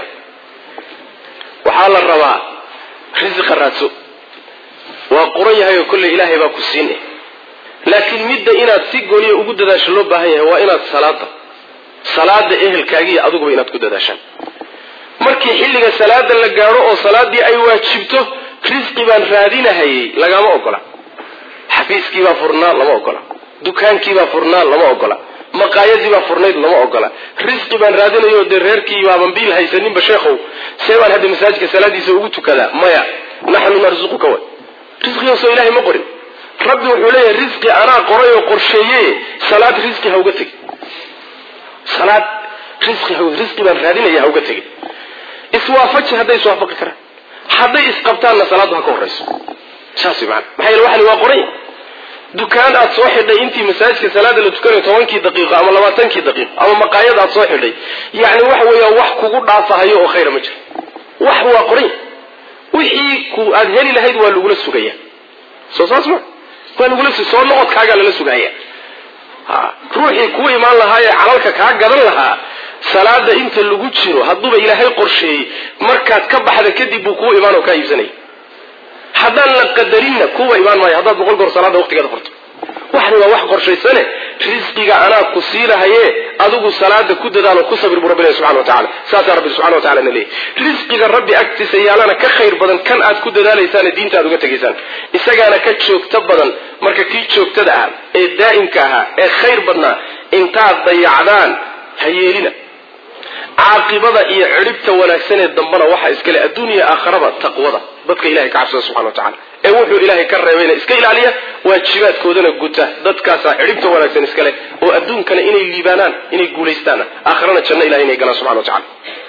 waxaa la rabaa risiqa raadso waa qoran yahay oo kolley ilaahay baa ku siin eh laakiin midda inaad si gooniya ugu dadaasho loo baahan yahay waa inaad salaada salaada ehelkaagiiyo adiguba inaad ku dadaashaan markii xilliga salaada la gaadho oo salaaddii ay waajibto risqi baan raadinahayay lagama ogola xafiiskiibaa furnaa lama ogola dukaankiibaa furnaa lama ogola maqaayadiibaa furnayd lama ogola risqi baan raadinayo dee reerkii baaban biil haysaninba sheekhow see baan hadda masaajidka salaadiisa ugu tukadaa maya naxnu narsuquka way risqigaasoo ilahay ma qorin rabbi wuxuu leeyahay risqi anaa qoray oo qorsheeye salaad risqi ha uga tegi salaad risqi ha risqi baan raadinaya ha uga tegi iswaafaji hadday iswaafaqi karaan hadday isqabtaanna salaaddu ha ka horrayso saas way maana maxaa yeele waxani waa qoray dukaan aad soo xidhay intii masaajidka salaada la tukanayo tobankii daqiiqo ama labaatankii daqiiqo ama maqaayad aad soo xidhay yacni waxa weeya wax kugu dhaafahayo oo khayra ma jiro wax waa qoray wixii ku aad heli lahayd waa lagula sugaya soo saas ma waa lagula su soo noqodkaagaa lala sugaya ha ruuxii kuu imaan lahaa ee calalka kaa gadan lahaa salaada inta lagu jiro hadduuba ilaahay qorsheeyey markaad ka baxda kadib buu kuu imaan oo kaa iibsanaya haddaan la qadarinna kuwa imaan maayo haddaad boqol goor salaada waqtigeeda farto waxani waa wax qorshaysane risqiga anaa ku siinahaye adigu salaada ku dadaalo ku sabir buu rabbi ilahi subxana wa tacala saasaa rabbi subxana wa tacala na leeyahy risqiga rabbi agtiisa yaalana ka khayr badan kan aad ku dadaalaysaane diinta aad uga tegaysaan isagaana ka joogto badan marka kii joogtada ahaa ee daa'imka ahaa ee khayr badnaa intaad dayacdaan ha yeelina caaqibada iyo cidhibta wanaagsanee dambana waxaa iskale adduuniya aakharaba taqwada dadka ilahay ka cabsada subxana wa tacala ee wuxuu ilaahay ka reebayna iska ilaaliya waajibaadkoodana guta dadkaasaa cidhibta wanaagsan iskale oo adduunkana inay liibaanaan inay guulaystaana aakharana janno ilahay inay galaan subxana wa tacala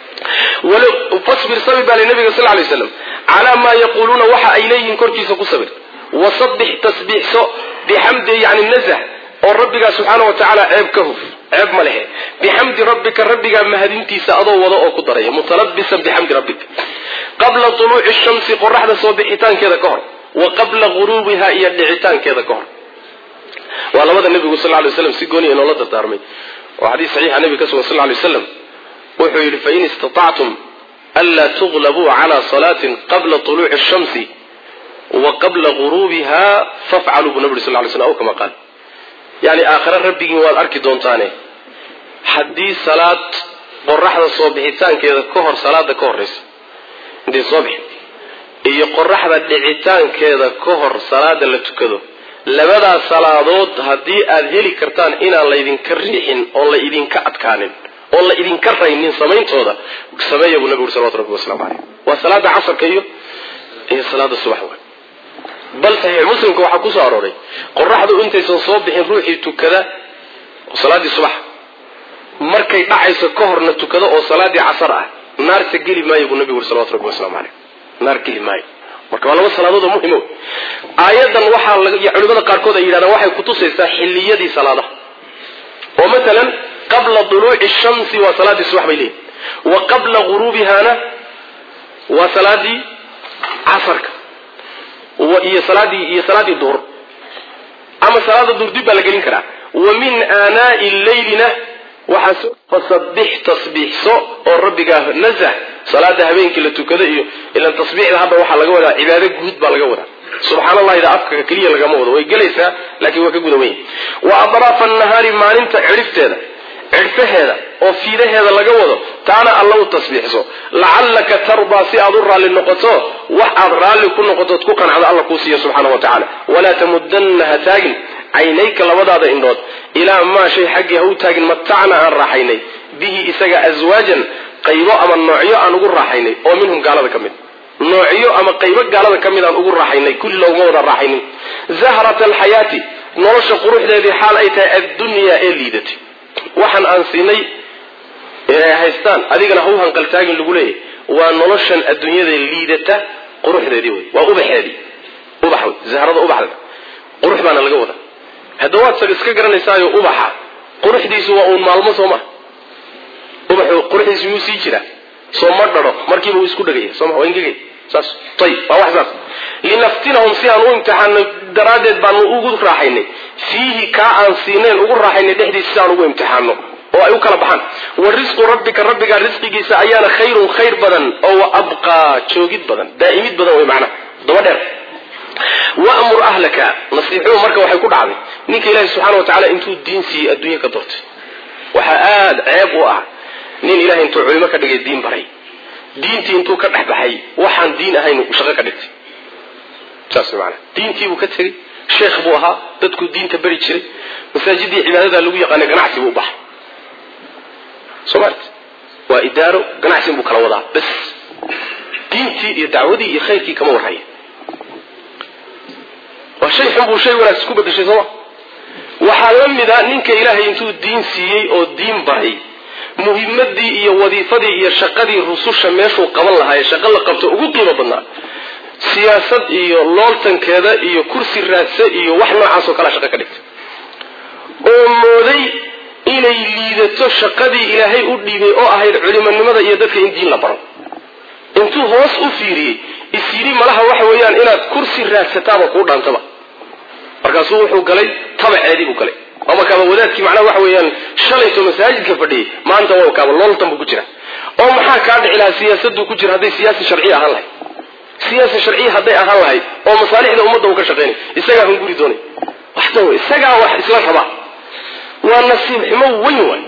fasbir sabir baa li nabiga sal lay slam calaa maa yaquuluuna waxa ay leeyihiin korkiisa ku sabir wasabbix tasbiixso bixamdi yani nazah oo rabbigaa subxaana wa tacaala ceeb ka huf ceeb ma lehe bixamdi rabbika rabbigaa mahadintiisa adoo wada oo ku daraya mutalabisan bixamdi rabbika qabla tuluuci shamsi qoraxda soo bixitaankeeda ka hor wa qabla guruubiha iyo dhicitaankeeda ka hor waa labada nebigu sal lay slam si gooniya inoola dardaarmay oo xadiis saxiixa nebiga ka sugan sal lay slam wuxuu yidhi fain istatactum anlaa tuglabuu cala salaatin qabla tuluuci shamsi wa qabla guruubiha fafcaluu buu nabi sal lay slam aw kama qaal yani aakhare rabbigiin waad arki doontaane haddii salaad qoraxda soo bixitaankeeda ka hor salaada ka horraysa intay soo bixin iyo qoraxda dhicitaankeeda ka hor salaada la tukado labadaas salaadood haddii aad heli kartaan inaan laydinka riixin oon la idinka adkaanin oo la idinka raynin samayntooda sameeya buu nabigu uri salawatu rabbi waslamu caleyh waa salaada casarka iyo iyo salaada subax wa bal saxiix muslimka waxaa kusoo arooray qoraxdu intaysan soo bixin ruuxii tukada salaaddii subax markay dhacayso ka horna tukada oo salaadii casar ah naarta geli maayo buu nabigu uri salawatu rabbi waslamu caleyh naar geli maayo marka waa laba salaadood oo muhimo aayadan waxaa culimada qaarkood ay yidhahdaan waxay kutusaysaa xilliyadii salaadaha oo matalan qabla duluuci shamsi waa salaadii subax bay leeyihin wa qabla guruubihana waa salaadii casarka iyo salaadii iyo salaadii duhur ama salaada duhur dib baa la gelin karaa wa min aanaa'i lleylina waxaa fasabbix tasbiixso oo rabbigaa nasah salaada habeenkii la tukado iyo ilan tasbiixda hadda waxaa laga wadaa cibaado guud baa laga wadaa subxaan allahida afka keliya lagama wado way gelaysaa laakiin waa ka guda weyn wa adraafa annahaari maalinta cidhifteeda cidhfaheeda oo fiidaheeda laga wado taana alla u tasbiixso lacallaka tardaa si aad u raalli noqoto wax aad raalli ku noqotood ku qancdo alla kuu siiya subxaana wa tacaala walaa tamudanna ha taagin caynayka labadaada indhood ilaa maa shay xaggii ha u taagin matacna aan raaxaynay bihi isaga aswaajan qaybo ama noocyo aan ugu raaxaynay oo minhum gaalada ka mid noocyo ama qaybo gaalada ka mid aan ugu raaxaynay kulli looguma wada raaxaynin zahrata alxayaati nolosha quruxdeedii xaal ay tahay addunyaa ee liidatay waxaan aan siinay inay haystaan adigana ha u hanqaltaagin lagu leeyahy waa noloshan adduunyada liidata quruxdeedii wey waa ubaxeedii ubax wey zahrada ubaxda qurux baana laga wada hadda waad sag iska garanaysaayo ubaxa quruxdiisu waa uun maalmo soo maa ubaxu quruxdiisu yuu sii jiraa soo ma dharo markiiba uu isku dhagaya soo ma waa ingegay saas ayib waa wax saas linaftinahum si aan u imtixaano daraaddeed baanu ugu raaxaynay fiihi kaa aan siinayn ugu raaxaynay dhexdiisa si aan ugu imtixaano oo ay u kala baxaan wa risqu rabbika rabbigaa risqigiisa ayaana khayrun khayr badan oo wa abqaa joogid badan daa'imid badan wey macnaha daba dheer wamur ahlaka nasiixuhu marka waxay ku dhacday ninka ilaahi subxana wa tacala intuu diin siiyey adduunya ka doortay waxaa aada ceeb u ah nin ilahay intuu culimo ka dhigay diin baray diintii intuu ka dhex baxay waxaan diin ahayn shaqo ka dhigtay saas maana diintii buu ka tegey sheekh buu ahaa dadkuu diinta beri jiray masaajidii cibaadadaa lagu yaqaanay ganacsi buu u baxay soo maart waa idaaro ganacsin buu kala wadaa bas diintii iyo dacwadii iyo khayrkii kama warhaya waa shay xun buu shay wanaagsan ku bedeshay sooma waxaa la mid a ninka ilaahay intuu diin siiyey oo diin baray muhimadii iyo wadiifadii iyo shaqadii rususha meeshuu qaban lahaa ee shaqo la qabto ugu qiimo badnaa siyaasad iyo looltankeeda iyo kursi raadse iyo wax noocaasoo kalea shaqo ka dhigtay oo mooday inay liidato shaqadii ilaahay u dhiibay oo ahayd culimonimada iyo dadka in diin la baro intuu hoos u fiiriyey is yidhi malaha waxa weeyaan inaad kursi raadsataaba kuu dhaantaba markaasuu wuxuu galay tabaceedii buu galay ama kaaba wadaadkii macnaha waxa weeyaan shalayto masaajidka fadhiyay maanta waa kaaba looltan buu ku jira oo maxaa kaa dhici lahaa siyaasaduu ku jira hadday siyaasi sharciya ahaan lahayd siyaasi sharciya hadday ahaan lahayd oo masaalixda ummadda uu ka shaqaynay isagaa hunguri doonay waxta wey isagaa wax isla rabaa waa nasiib xumo weyn waay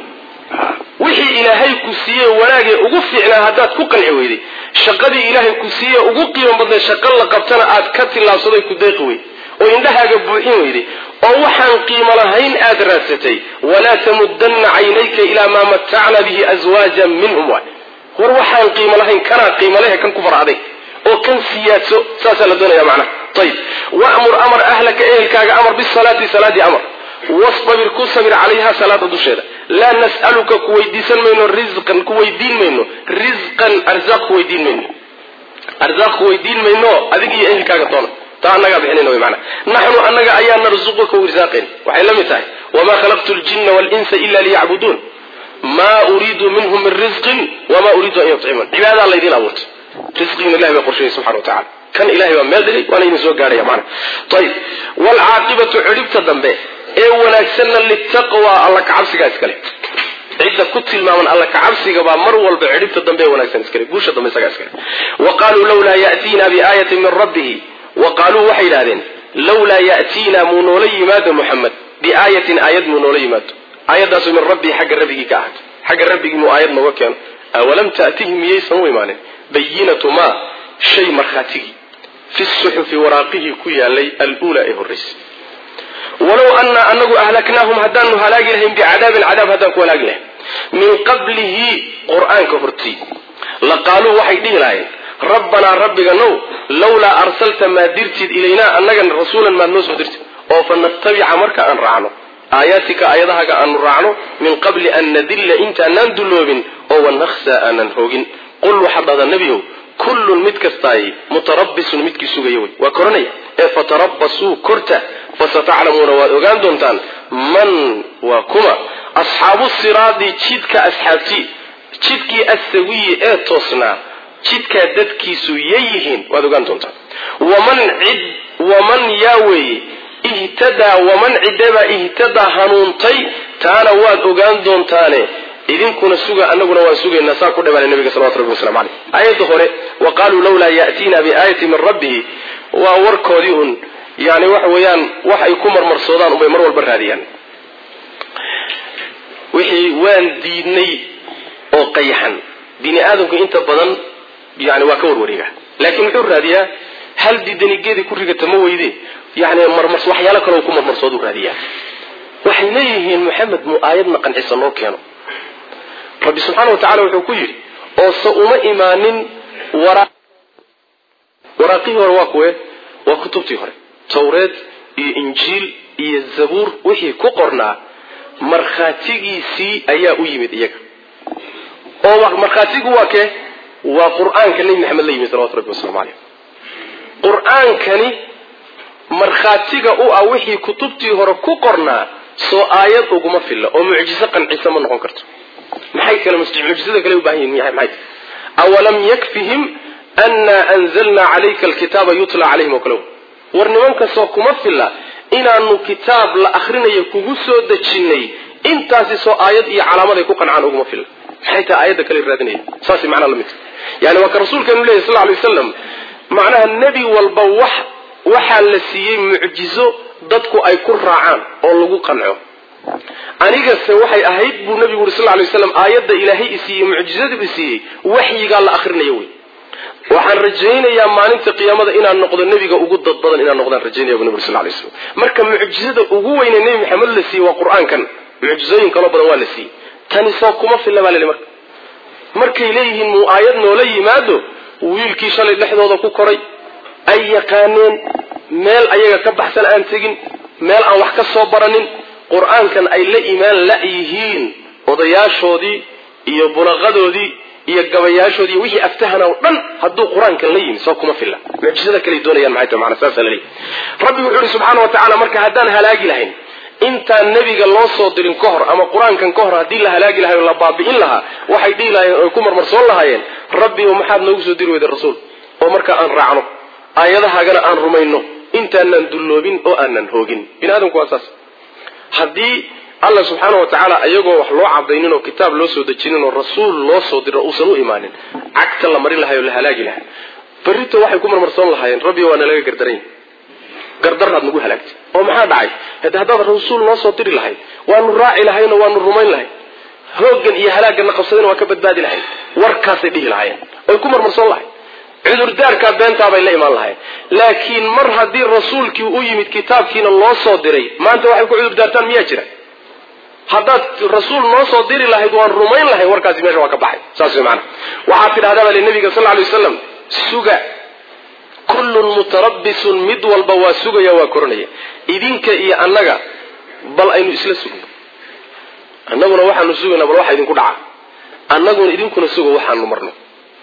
wixii ilaahay ku siiye wanaagee ugu fiicnaa haddaad ku qanci weyday shaqadii ilaahay ku siiye ugu qiimo badnay shaqo la qabtana aad ka tillaabsaday ku deeqi weyday oo indhahaaga buuxin weyday oo waxaan qiimo lahayn aad raadsatay walaa tamudanna caynayka ilaa maa matacna bihi aswaajan minhum waay war waxaan qiimo lahayn kanaa qiimo lehe kan ku far aday oo kan siyaadso saasaa la doonaya macnaha ayib wamur amar ahlaka ehelkaaga amar bisalaati salaadii amar wastabir ku sabir calayha salaada dusheeda laa nas'aluka ku weydiisan mayno risqan ku weydiin mayno risqan arzaaq ku weydiin mayno arzaaq ku weydiin mayno adig iyo ehelkaaga doona taa annagaa bixinayna wy maanaa naxnu annaga ayaa narzuquka wirsaaqayn waxay la mid tahay wamaa khalaqtu ljinna walinsa ila liyacbuduun maa uriidu minhum min risqin wamaa uriidu an yutcimuun cibaadaa laydin abuurtay risqigiina ilahay baa qorshayay subxana wa tacala kan ilahay baa meel dhigay waana idin soo gaadhaya maana ayib waalcaaqibatu cidhibta dambe ee wanaagsanna litaqwa alla kacabsigaa iskale cidda ku tilmaaman alla kacabsiga baa mar walba cidhibta dambe ee wanaagsan iskale guusha dambe isagaa iskale wa qaaluu lawlaa ya'tiina biaayatin min rabbihi wa qaaluu waxay yidhahdeen lawlaa ya'tiina muu noola yimaado muxamed biaayatin aayad muu noola yimaado aayadaasu min rabbii xagga rabbigii ka ahaatay xagga rabbigii muu aayad nooga keeno awalam ta'tihim miyaysan u imaanin bayinatu maa shay markhaatigii fi suxufi waraaqihii ku yaalay aluulaa ee horraysay walow annaa anagu ahlaknaahum haddaanu halaagi lahayn bicadaabin cadaab haddaan ku halaagi lahayn min qablihi qur-aanka hortii laqaaluu waxay dhihi lahayen rabbanaa rabbiganow lawlaa arsalta maad dirtid ilaynaa annagana rasuulan maad noo soo dirtid oo fa nattabica marka aan raacno aayaatika aayadahaga aanu raacno min qabli an nadilla intaanaan dulloobin oo wanakhsaa aanan hoogin qul waxaad dhahdaa nebiyow kullun mid kastaay mutarabbisun midkii sugaya wey waa koranaya ee fatarabbasuu korta fasataclamuuna waad ogaan doontaan man waa kuma asxaabu siraadi jidka asxaabtii jidkii assawiyi ee toosnaa jidkaa dadkiisu yayihiin waad ogaan doontaan waman cid waman yaa weeye ihtadaa waman ciddebaa ihtadaa hanuuntay taana waad ogaan doontaane idinkuna suga anaguna waan sugaynaa saa ku dhawaanay nabiga salawatu rabbi waslamu caleyh aayadda hore wa qaaluu lawlaa ya'tiina biaayati min rabbihi waa warkoodii un yani waxa weeyaan wax ay ku marmarsoodaan unbay mar walba raadiyaan wixii waan diidnay oo qayaxan bini aadamku inta badan yani waa ka warwareega laakiin muxuu raadiyaa hal diidanigeedii ku rigata ma weyde yani marmars waxyaalo kaleo ku marmarsoodu raadiyaa waxay leeyihiin maxamed muu aayadna qancisa noo keeno rabbi subxaana wa tacala wuxuu ku yidhi oo se uma imaanin waraaqihii hore waa kuwe waa kutubtii hore tawreed iyo injiil iyo zabuur wixii ku qornaa markhaatigiisii ayaa u yimid iyaga oo markhaatigu waa kee waa qur-aanka nebi maxamed la yimid salawatu rabbi waslamu caleyh qur-aankani markhaatiga u ah wixii kutubtii hore ku qornaa soo aayad uguma filla oo mucjiso qancisa ma noqon karto maxay kale mucjisada kale u baahan yihin maxay awalam yakfihim anna anzalna calayka alkitaaba yutla calayhim oo kale war nimankasoo kuma filla inaanu kitaab la akrinayo kugu soo dejinnay intaasi soo aayad iyo calaamaday ku qancaan uguma filla maxay tahay aayadda kale raadinaya saas macnaa lamid yani waa ka rasuulkeenu leyahy sal lay waslam macnaha nebi walba wax waxaa la siiyey mucjizo dadku ay ku raacaan oo lagu qanco anigase waxay ahayd buu nabigu uri sal lay waslam aayadda ilaahay isiiyey mucjizadu isiiyey waxyigaa la akrinayo wey waxaan rajaynayaa maalinta qiyaamada inaan noqdo nebiga ugu dad badan inaan noqdaan rajaynaya bu nabig sal lay slam marka mucjizada ugu weyne nebi maxamed la siiyey waa qur-aankan mucjizooyin kaloo badan waa la siiyey tani soo kuma filla baa leli marka markay leeyihiin muu aayad noola yimaado wiilkii shalay dhexdooda ku koray ay yaqaaneen meel ayaga ka baxsan aan tegin meel aan wax ka soo baranin qur-aankan ay la imaan la-yihiin odayaashoodii iyo bulaqadoodii iyo gabayaashoodii iyo wixii aftahana o dhan hadduu qur-aankan la yimi soo kuma filla mucjizada kale doonayaan maxay tahay macana saasa laleeyahy rabbi wuxuu yihi subxaana wa tacala marka haddaan halaagi lahayn intaan nebiga loo soo dirin ka hor ama qur-aankan ka hor haddii la halaagi lahay oo la baabi'in lahaa waxay dhihi lahayeen oy ku marmarsoon lahaayeen rabbi o maxaad noogu soo diri weyda rasuul oo marka aan raacno aayadahaagana aan rumayno intaanaan dulloobin oo aanan hoogin bini aadamku waa saas haddii alla subxaana wa tacaala iyagoo wax loo cadaynin oo kitaab loo soo dejinin oo rasuul loo soo diro uusan u imaanin cagta la marin lahay oo la halaagi lahaa berrito waxay ku marmarsoon lahaayeen rabbi waa nalaga gardaranya gardarraad nagu halaagtay oo maxaa dhacay hade haddaad rasuul noo soo diri lahayd waanu raaci lahayn oo waanu rumayn lahayn hooggan iyo halaagganna qabsadayna waa ka badbaadi lahayn warkaasay dhihi lahaayeen oy ku marmarsoon lahayd cudurdaarkaa beentaabay la imaan lahayn laakiin mar haddii rasuulkii u yimid kitaabkiina loo soo diray maanta waxay ku cudurdaartaan miyaa jira haddaad rasuul noo soo diri lahayd waan rumayn lahay warkaasi meesha waa ka baxay saas way maana waxaad tidhahdaa baa li nabiga sal lay wasalam suga kullun mutarabbisun mid walba waa sugaya waa koranaya idinka iyo annaga bal aynu isla sugno annaguna waxaanu sugaynaa bal waxa idinku dhaca annaguna idinkuna suga waxaanu marno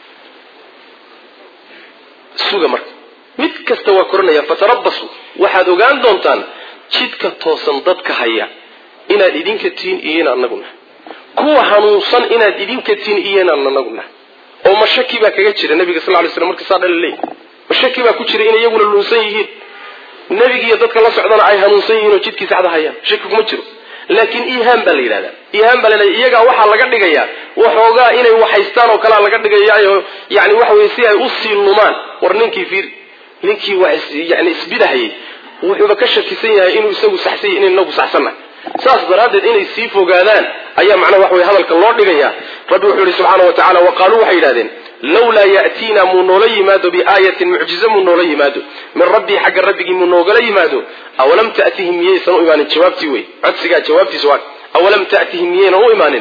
suga marka mid kasta waa koranaya fatarabbasu waxaad ogaan doontaan jidka toosan dadka haya inaad idinka tihiin iyo inaan anagu nahay kuwa hanuunsan inaad idinka tihiin iyo inaan anagu nahay oo mashaki baa kaga jira nabiga sal lay slam markii saa dhala leeyahy mashaki baa ku jira inay iyaguna luunsan yihiin nebigiiyo dadka la socdana ay hanuunsan yihiin oo jidkii saxda hayaan shaki kuma jiro laakiin ihaan baa la yidhahdaa ihaan baa la yidhahda iyagaa waxaa laga dhigayaa waxoogaa inay waxhaystaan oo kalea laga dhigayaayo yani waxa weye si ay usii lumaan war ninkii fiir ninkii wax yani isbidahayay wuxuuba ka shakisan yahay inuu isagu saxsan yahy inay inagu saxsannahay saas daraaddeed inay sii fogaadaan ayaa macnaha wax weye hadalka loo dhigaya rabbi wuxuu yihi subxaana wa tacala wa qaaluu waxay yidhahdeen lawlaa ya'tiina muu noola yimaado biaayatin mucjize muu noola yimaado min rabbii xagga rabbigii muu noogala yimaado awalam ta'tihim miyaysan u imaanin jawaabtii wey codsigaa jawaabtiisa waa awalam ta'tihim miyaynan u imaanin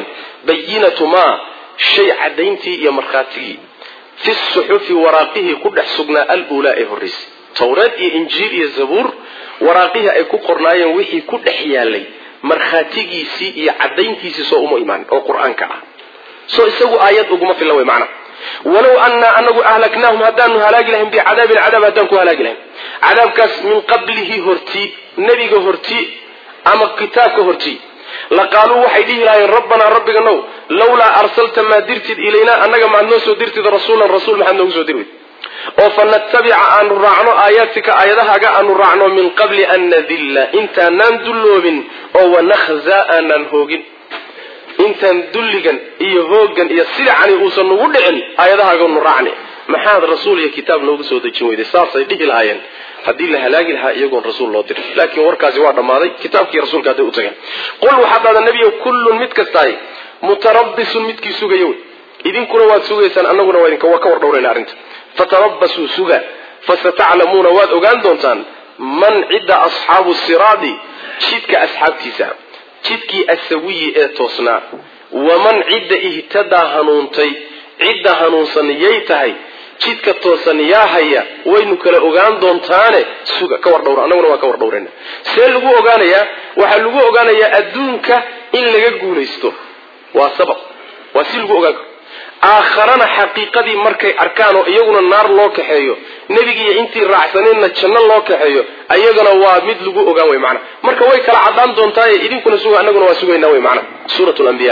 bayinatu maa shay caddayntii iyo markhaatigii fi suxufi waraaqihii ku dhex sugnaa aluulaa ee horraysay towreed iyo injiil iyo zabuur waraaqihii ay ku qornaayeen wixii ku dhex yaalay markhaatigiisii iyo caddayntiisii soo uma imaanin oo qur-aanka ah soo isagu aayad uguma filan wey macna walow annaa anagu ahlaknaahum haddaanu halaagi lahayn bicadaabin cadaab haddaan ku halaagi lahayn cadaabkaas min qablihi hortii nebiga hortii ama kitaabka hortii laqaaluu waxay dhihi lahaayeen rabbanaa rabbiganow lawlaa arsalta maa dirtid ilaynaa annaga maad noo soo dirtid rasuulan rasuul maxaad noogu soo dirwid oo fa natabica aanu raacno aayaadtika aayadahaaga aanu raacno min qabli an nadilla intaanaan dulloobin oo wanakhzaa aanaan hoogin intaan dulligan iyo hooggan iyo sidacani uusan nugu dhicin aayadahaaganu raacni maxaad rasuul iyo kitaab noogu soo dejin weyday saasay dhihi lahaayeen haddii la halaagi lahaa iyagoon rasuul loo dirin laakiin warkaasi waa dhammaaday kitaabkii rasuulka hadday u tageen qul waxaad dhahdaa nebiyo kullun mid kastaay mutarabbisun midkii sugaya wey idinkuna waad sugaysaan annaguna waa idinka waa ka war dhowrayna arrinta fatarabbasuu suga fasataclamuuna waad ogaan doontaan man cidda asxaabu siraadi jidka asxaabtiisa jidkii asawiyi ee toosnaa waman cidda ihtadaa hanuuntay cidda hanuunsan yay tahay jidka toosan yaa haya waynu kala ogaan doontaane suga ka war dhowra annaguna waa ka war dhowrayna see lagu ogaanayaa waxaa lagu ogaanayaa adduunka in laga guulaysto waa sabab waa si lagu ogaan karo aakharana xaqiiqadii markay arkaan oo iyaguna naar loo kaxeeyo nebigiiyo intii raacsaneenna janno loo kaxeeyo ayagana waa mid lagu ogaan wey macana marka way kala caddaan doontaaye idinkuna suga annaguna waa sugaynaa wey macana suurat lambiya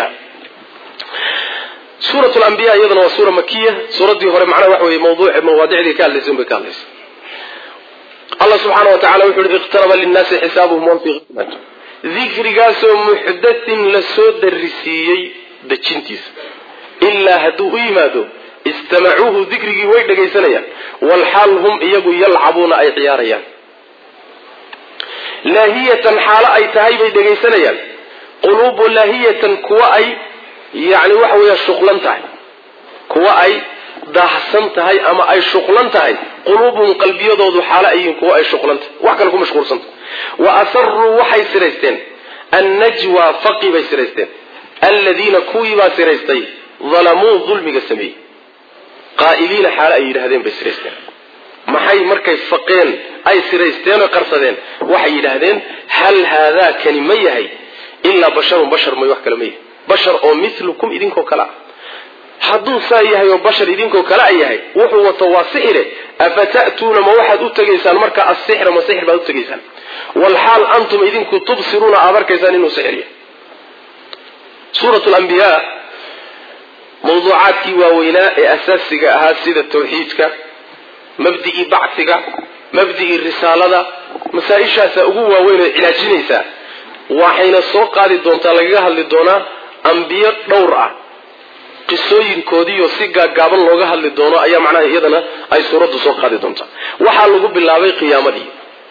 suurat lambiya iyadana waa suura makiya suuraddii hore macnaha waxa weye mawduuc mawaadicdii ka hadlaysay un bay ka hadlaysa allah subxaana wa tacala wuxu uhi iqtaraba linnaasi xisaabuhum wahum fii qismat dikrigaasoo muxdathin la soo darisiiyey dejintiisa ilaa hadduu u yimaado istamacuuhu dikrigii way dhagaysanayaan walxaal hum iyagu yalcabuuna ay ciyaarayaan laahiyatan xaalo ay tahay bay dhagaysanayaan quluubu laahiyatan kuwa ay yani waxa weeya shuqlan tahay kuwa ay daahsan tahay ama ay shuqlan tahay quluubuhum qalbiyadoodu xaalo ay yihiin kuwa ay shuqlan tahay wax kale ku mashquulsanta wa asaruu waxay siraysteen annajwa faqi bay siraysteen alladiina kuwii baa siraystay dalamuu dulmiga sameeyey qaa'iliina xaalo ay yidhahdeen bay siraysteen maxay markay faqeen ay siraysteen oo qarsadeen waxay yidhaahdeen hal haadaa kani ma yahay ilaa basharun bashar may wax kale ma yahay bashar oo milukum idinkoo kale ah hadduu saa yahay oo bashar idinkoo kale a yahay wuxuu wato waa sixire afata'tuuna ma waxaad u tegaysaan marka asixra ma sixir baad u tegaysaan walxaal antum idinku tubsiruuna aad arkaysaan inuu sixir yahay suurat lambiyaa mawduucaadkii waaweynaa ee asaasiga ahaa sida tawxiidka mabdi'ii bacsiga mabdi'ii risaalada masaa-ishaasaa ugu waaweyn oo cilaajinaysaa waxayna soo qaadi doontaa lagaga hadli doonaa ambiyo dhowr ah qisooyinkoodiiyo si gaagaaban looga hadli doono ayaa macnaha iyadana ay suuraddu soo qaadi doontaa waxaa lagu bilaabay qiyaamadii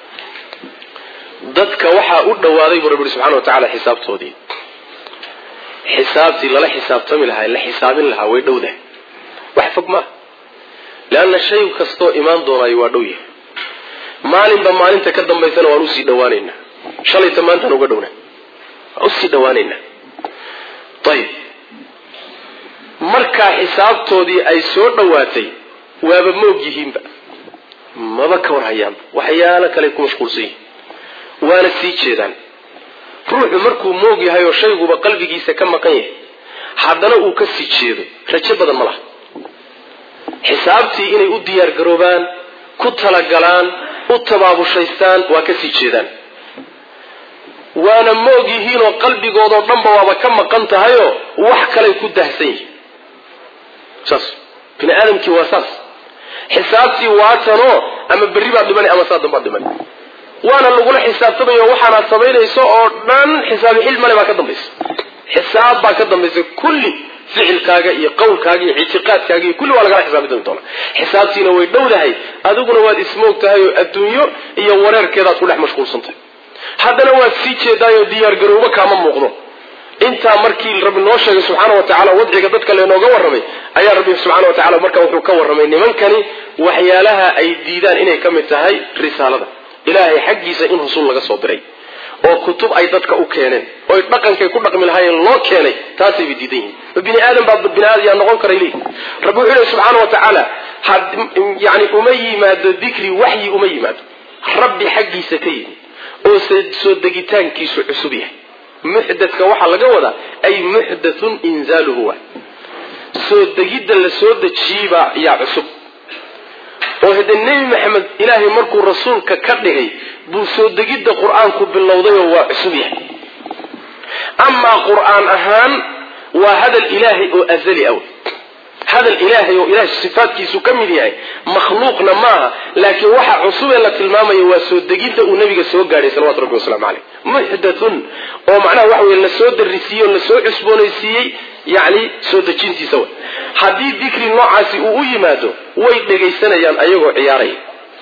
dadka waxaa u dhawaaday buu rabbi subxana wa tacala xisaabtoodii xisaabtii lala xisaabtami lahaa la xisaabin lahaa way dhowdahay wax fog maaha leanna shay kastoo imaan doonaayo waa dhow yahay maalinba maalinta ka dambaysana waan usii dhawaanaynaa shalayta maantaan uga dhowna waan usii dhawaanaynaa ayib markaa xisaabtoodii ay soo dhowaatay waaba moog yihiinba maba ka war hayaanba waxyaalo kale ku mashquulsan yihin waana sii jeedaan ruuxu markuu moog yahay oo shayguba qalbigiisa ka maqan yahay haddana uu ka sii jeedo rajo badan ma laha xisaabtii inay u diyaar garoobaan ku talagalaan u tabaabushaystaan waa ka sii jeedaan waana moog yihiinoo qalbigoodoo dhanba waaba ka maqan tahayoo wax kalay ku dahsan yihiin saas bini aadamkii waa saas xisaabtii waatanoo ama berri baad dhimani ama saa dambaad dhimani waana lagula xisaabtamayo waxaanaad samaynayso oo dhan xisaabi xil male baa ka dambaysa xisaab baa ka dambaysa kulli ficilkaaga iyo qowlkaaga iyo ictiqaadkaaga iyo kulli waa lagala xisaabi dooni doona xisaabtiina way dhowdahay adiguna waad ismoog tahay oo adduunyo iyo wareerkeedaad ku dhex mashquulsantahay haddana waad sii jeedaayoo diyaargarowbo kaama muuqdo intaa markii rabbi noo sheegay subxaana wa tacala wadciga dadka leenooga warramay ayaa rabbi subxana wa tacala marka wuxuu ka warramay nimankani waxyaalaha ay diidaan inay ka mid tahay risaalada ilaahay xaggiisa in rasuul laga soo diray oo kutub ay dadka u keeneen oy dhaqankay ku dhaqmi lahaayeen loo keenay taasayba diidan yihin ma bini aadam baa bini aadam yaa noqon karay leeyihi rabbi wuxuu lehy subxaana wa tacaala yani uma yimaado dikri waxyi uma yimaado rabbi xaggiisa ka yimi oo soo degitaankiisu cusub yahay muxdadka waxaa laga wadaa ay muxdathun inzaaluhu waay soo degidda la soo dejiyeybaa yaa cusub oo hade nebi maxamed ilaahay markuu rasuulka ka dhigay buu soo degidda qur-aanku bilowdayoo waa cusub yahay amaa qur-aan ahaan waa hadal ilaahay oo azali aw hadal ilaahay oo ilahay sifaadkiisu ka mid yahay makhluuqna maaha laakiin waxa cusubee la tilmaamaya waa soo degidda uu nabiga soo gaadhay salawatu rabbi waslamu caleyh muxdathun oo macnaha waxa weye lasoo darisiiyey oo lasoo cusboonaysiiyey yacni soo dejintiisa way haddii dikri noocaasi uu u yimaado way dhegaysanayaan ayagoo ciyaaraya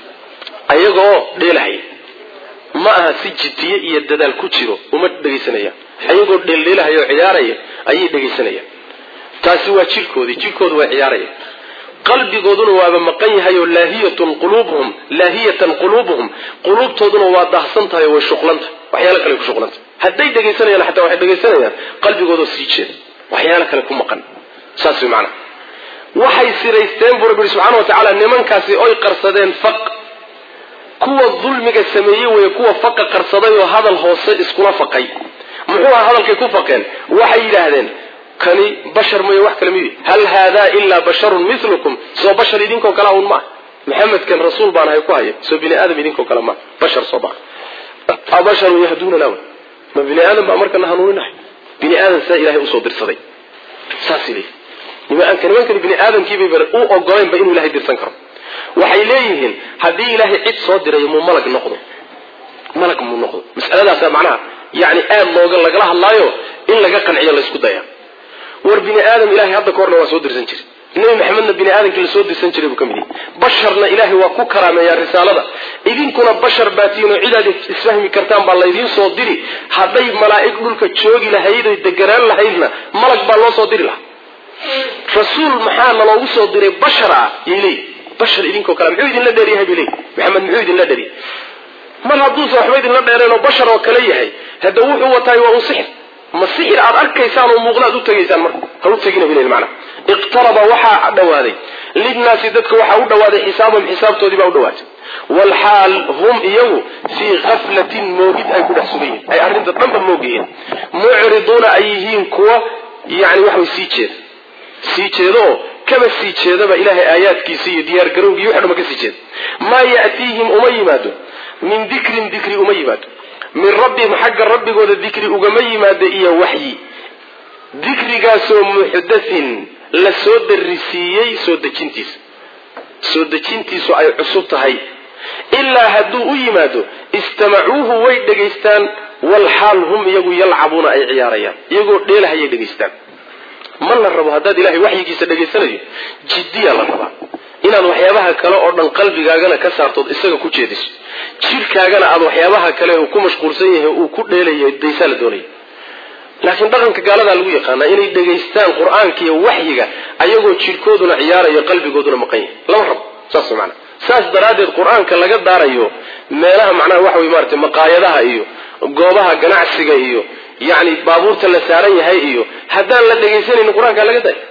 ayagoo dheelahaya ma aha si jiddiye iyo dadaal ku jiro uma dhegaysanayaan ayagoo dheeldheelahaya oo ciyaaraya ayay dhegaysanayaan taasi waa jirkoodii jirkoodu waa ciyaaraya qalbigooduna waaba maqan yahay oo laahiyatun quluubuhum laahiyatan quluubuhum quluubtooduna waa daahsan tahay oo way shuqlan tahay waxyaalo kale ku shuqlan tahay hadday dhegaysanayaan xataa waxay dhegaysanayaan qalbigoodoo sii jeeda waxyaalo kale ku maqan saas way macnaha waxay siraysteen buu rabbi subxaana wa tacaala nimankaasi oy qarsadeen faq kuwa dulmiga sameeyey weye kuwa faqa qarsaday oo hadal hoose iskula faqay muxuu aha hadalkay ku faqeen waxay yidhaahdeen kani bashar mooye wax kale mid hal haadaa ilaa basharun milukum soo bashar idinkoo kale un maa maxamedkan rasuul baan ahay ku haya soo bini aadam idinkoo kale maa bashar soo maa abasharun yahduunana w ma bini aadam baa markana hanuuninahay bini aadam saa ilahay usoo dirsaday saas leeyihi nimanka nimankani bini aadamkiibay u ogolaynba inuu ilahay dirsan karo waxay leeyihiin haddii ilaahay cid soo dirayo muu malag noqdo malag muu noqdo masaladaasa macnaha yani aad looga lagala hadlaayo in laga qanciyo laysku daya war bini aadam ilahay hadda kahorna waa soo dirsan jiray nebi maxamedna bini aadamkii lasoo dirsan jiray buu ka mid yahay basharna ilaahay waa ku karaameeyaa risaalada idinkuna bashar baatiinoo cidaad isfahmi kartaan baa laydiin soo diri hadday malaa'ig dhulka joogi lahayd oy deganaan lahaydna malag baa loo soo diri lahaa rasuul maxaa naloogu soo diray bashar ah yay leeyihi bashar idinkoo kale muxuu idinla dheeryahay bay leeyihi maxamed muxuu idinla dheeryahay mar hadduusan waxba idinla dheereen oo bashar oo kale yahay hadda wuxuu wataay waa un sixir ma sixir aad arkaysaan oo muuqda ad u tegaysaan marka ha u tegina bileyl macna iqtaraba waxaa dhawaaday linnaasi dadka waxaa u dhawaaday xisaabahum xisaabtoodii baa u dhawaatay walxaal hum iyagu fii kaflatin moogid ay ku dhex sugan yihin ay arrinta dhanba moog yihiin mucriduuna ay yihiin kuwa yani waxway sii jeeda sii jeedaoo kaba sii jeedaba ilaahay aayaadkiisa iyo diyaargarowgii wax dhama ka sii jeeda maa ya'tiihim uma yimaado min dikrin dikri uma yimaado min rabbihim xagga rabbigooda dikri ugama yimaado iyo waxyi dikrigaasoo muxdathin la soo darisiiyey soo dejintiisa soo dejintiisu ay cusub tahay ilaa hadduu u yimaado istamacuuhu way dhegaystaan walxaal hum iyagu yalcabuuna ay ciyaarayaan iyagoo dheelahayay dhegaystaan ma la rabo haddaad ilahay waxyigiisa dhegaysanayo jiddiya la rabaa inaad waxyaabaha kale oo dhan qalbigaagana ka saartood isaga ku jeediso jidhkaagana aad waxyaabaha kale uu ku mashquulsan yahay uu ku dheelayo daysaa la doonaya laakiin dhaqanka gaaladaa lagu yaqaanaa inay dhegaystaan qur-aanka iyo waxyiga ayagoo jidhkooduna ciyaarayo qalbigooduna maqan yahay lama rabo saas maana saas daraaddeed qur-aanka laga daarayo meelaha macnaha waxa wey maarata maqaayadaha iyo goobaha ganacsiga iyo yacni baabuurta la saaran yahay iyo haddaan la dhegaysanaynin qur-aankaa laga daaya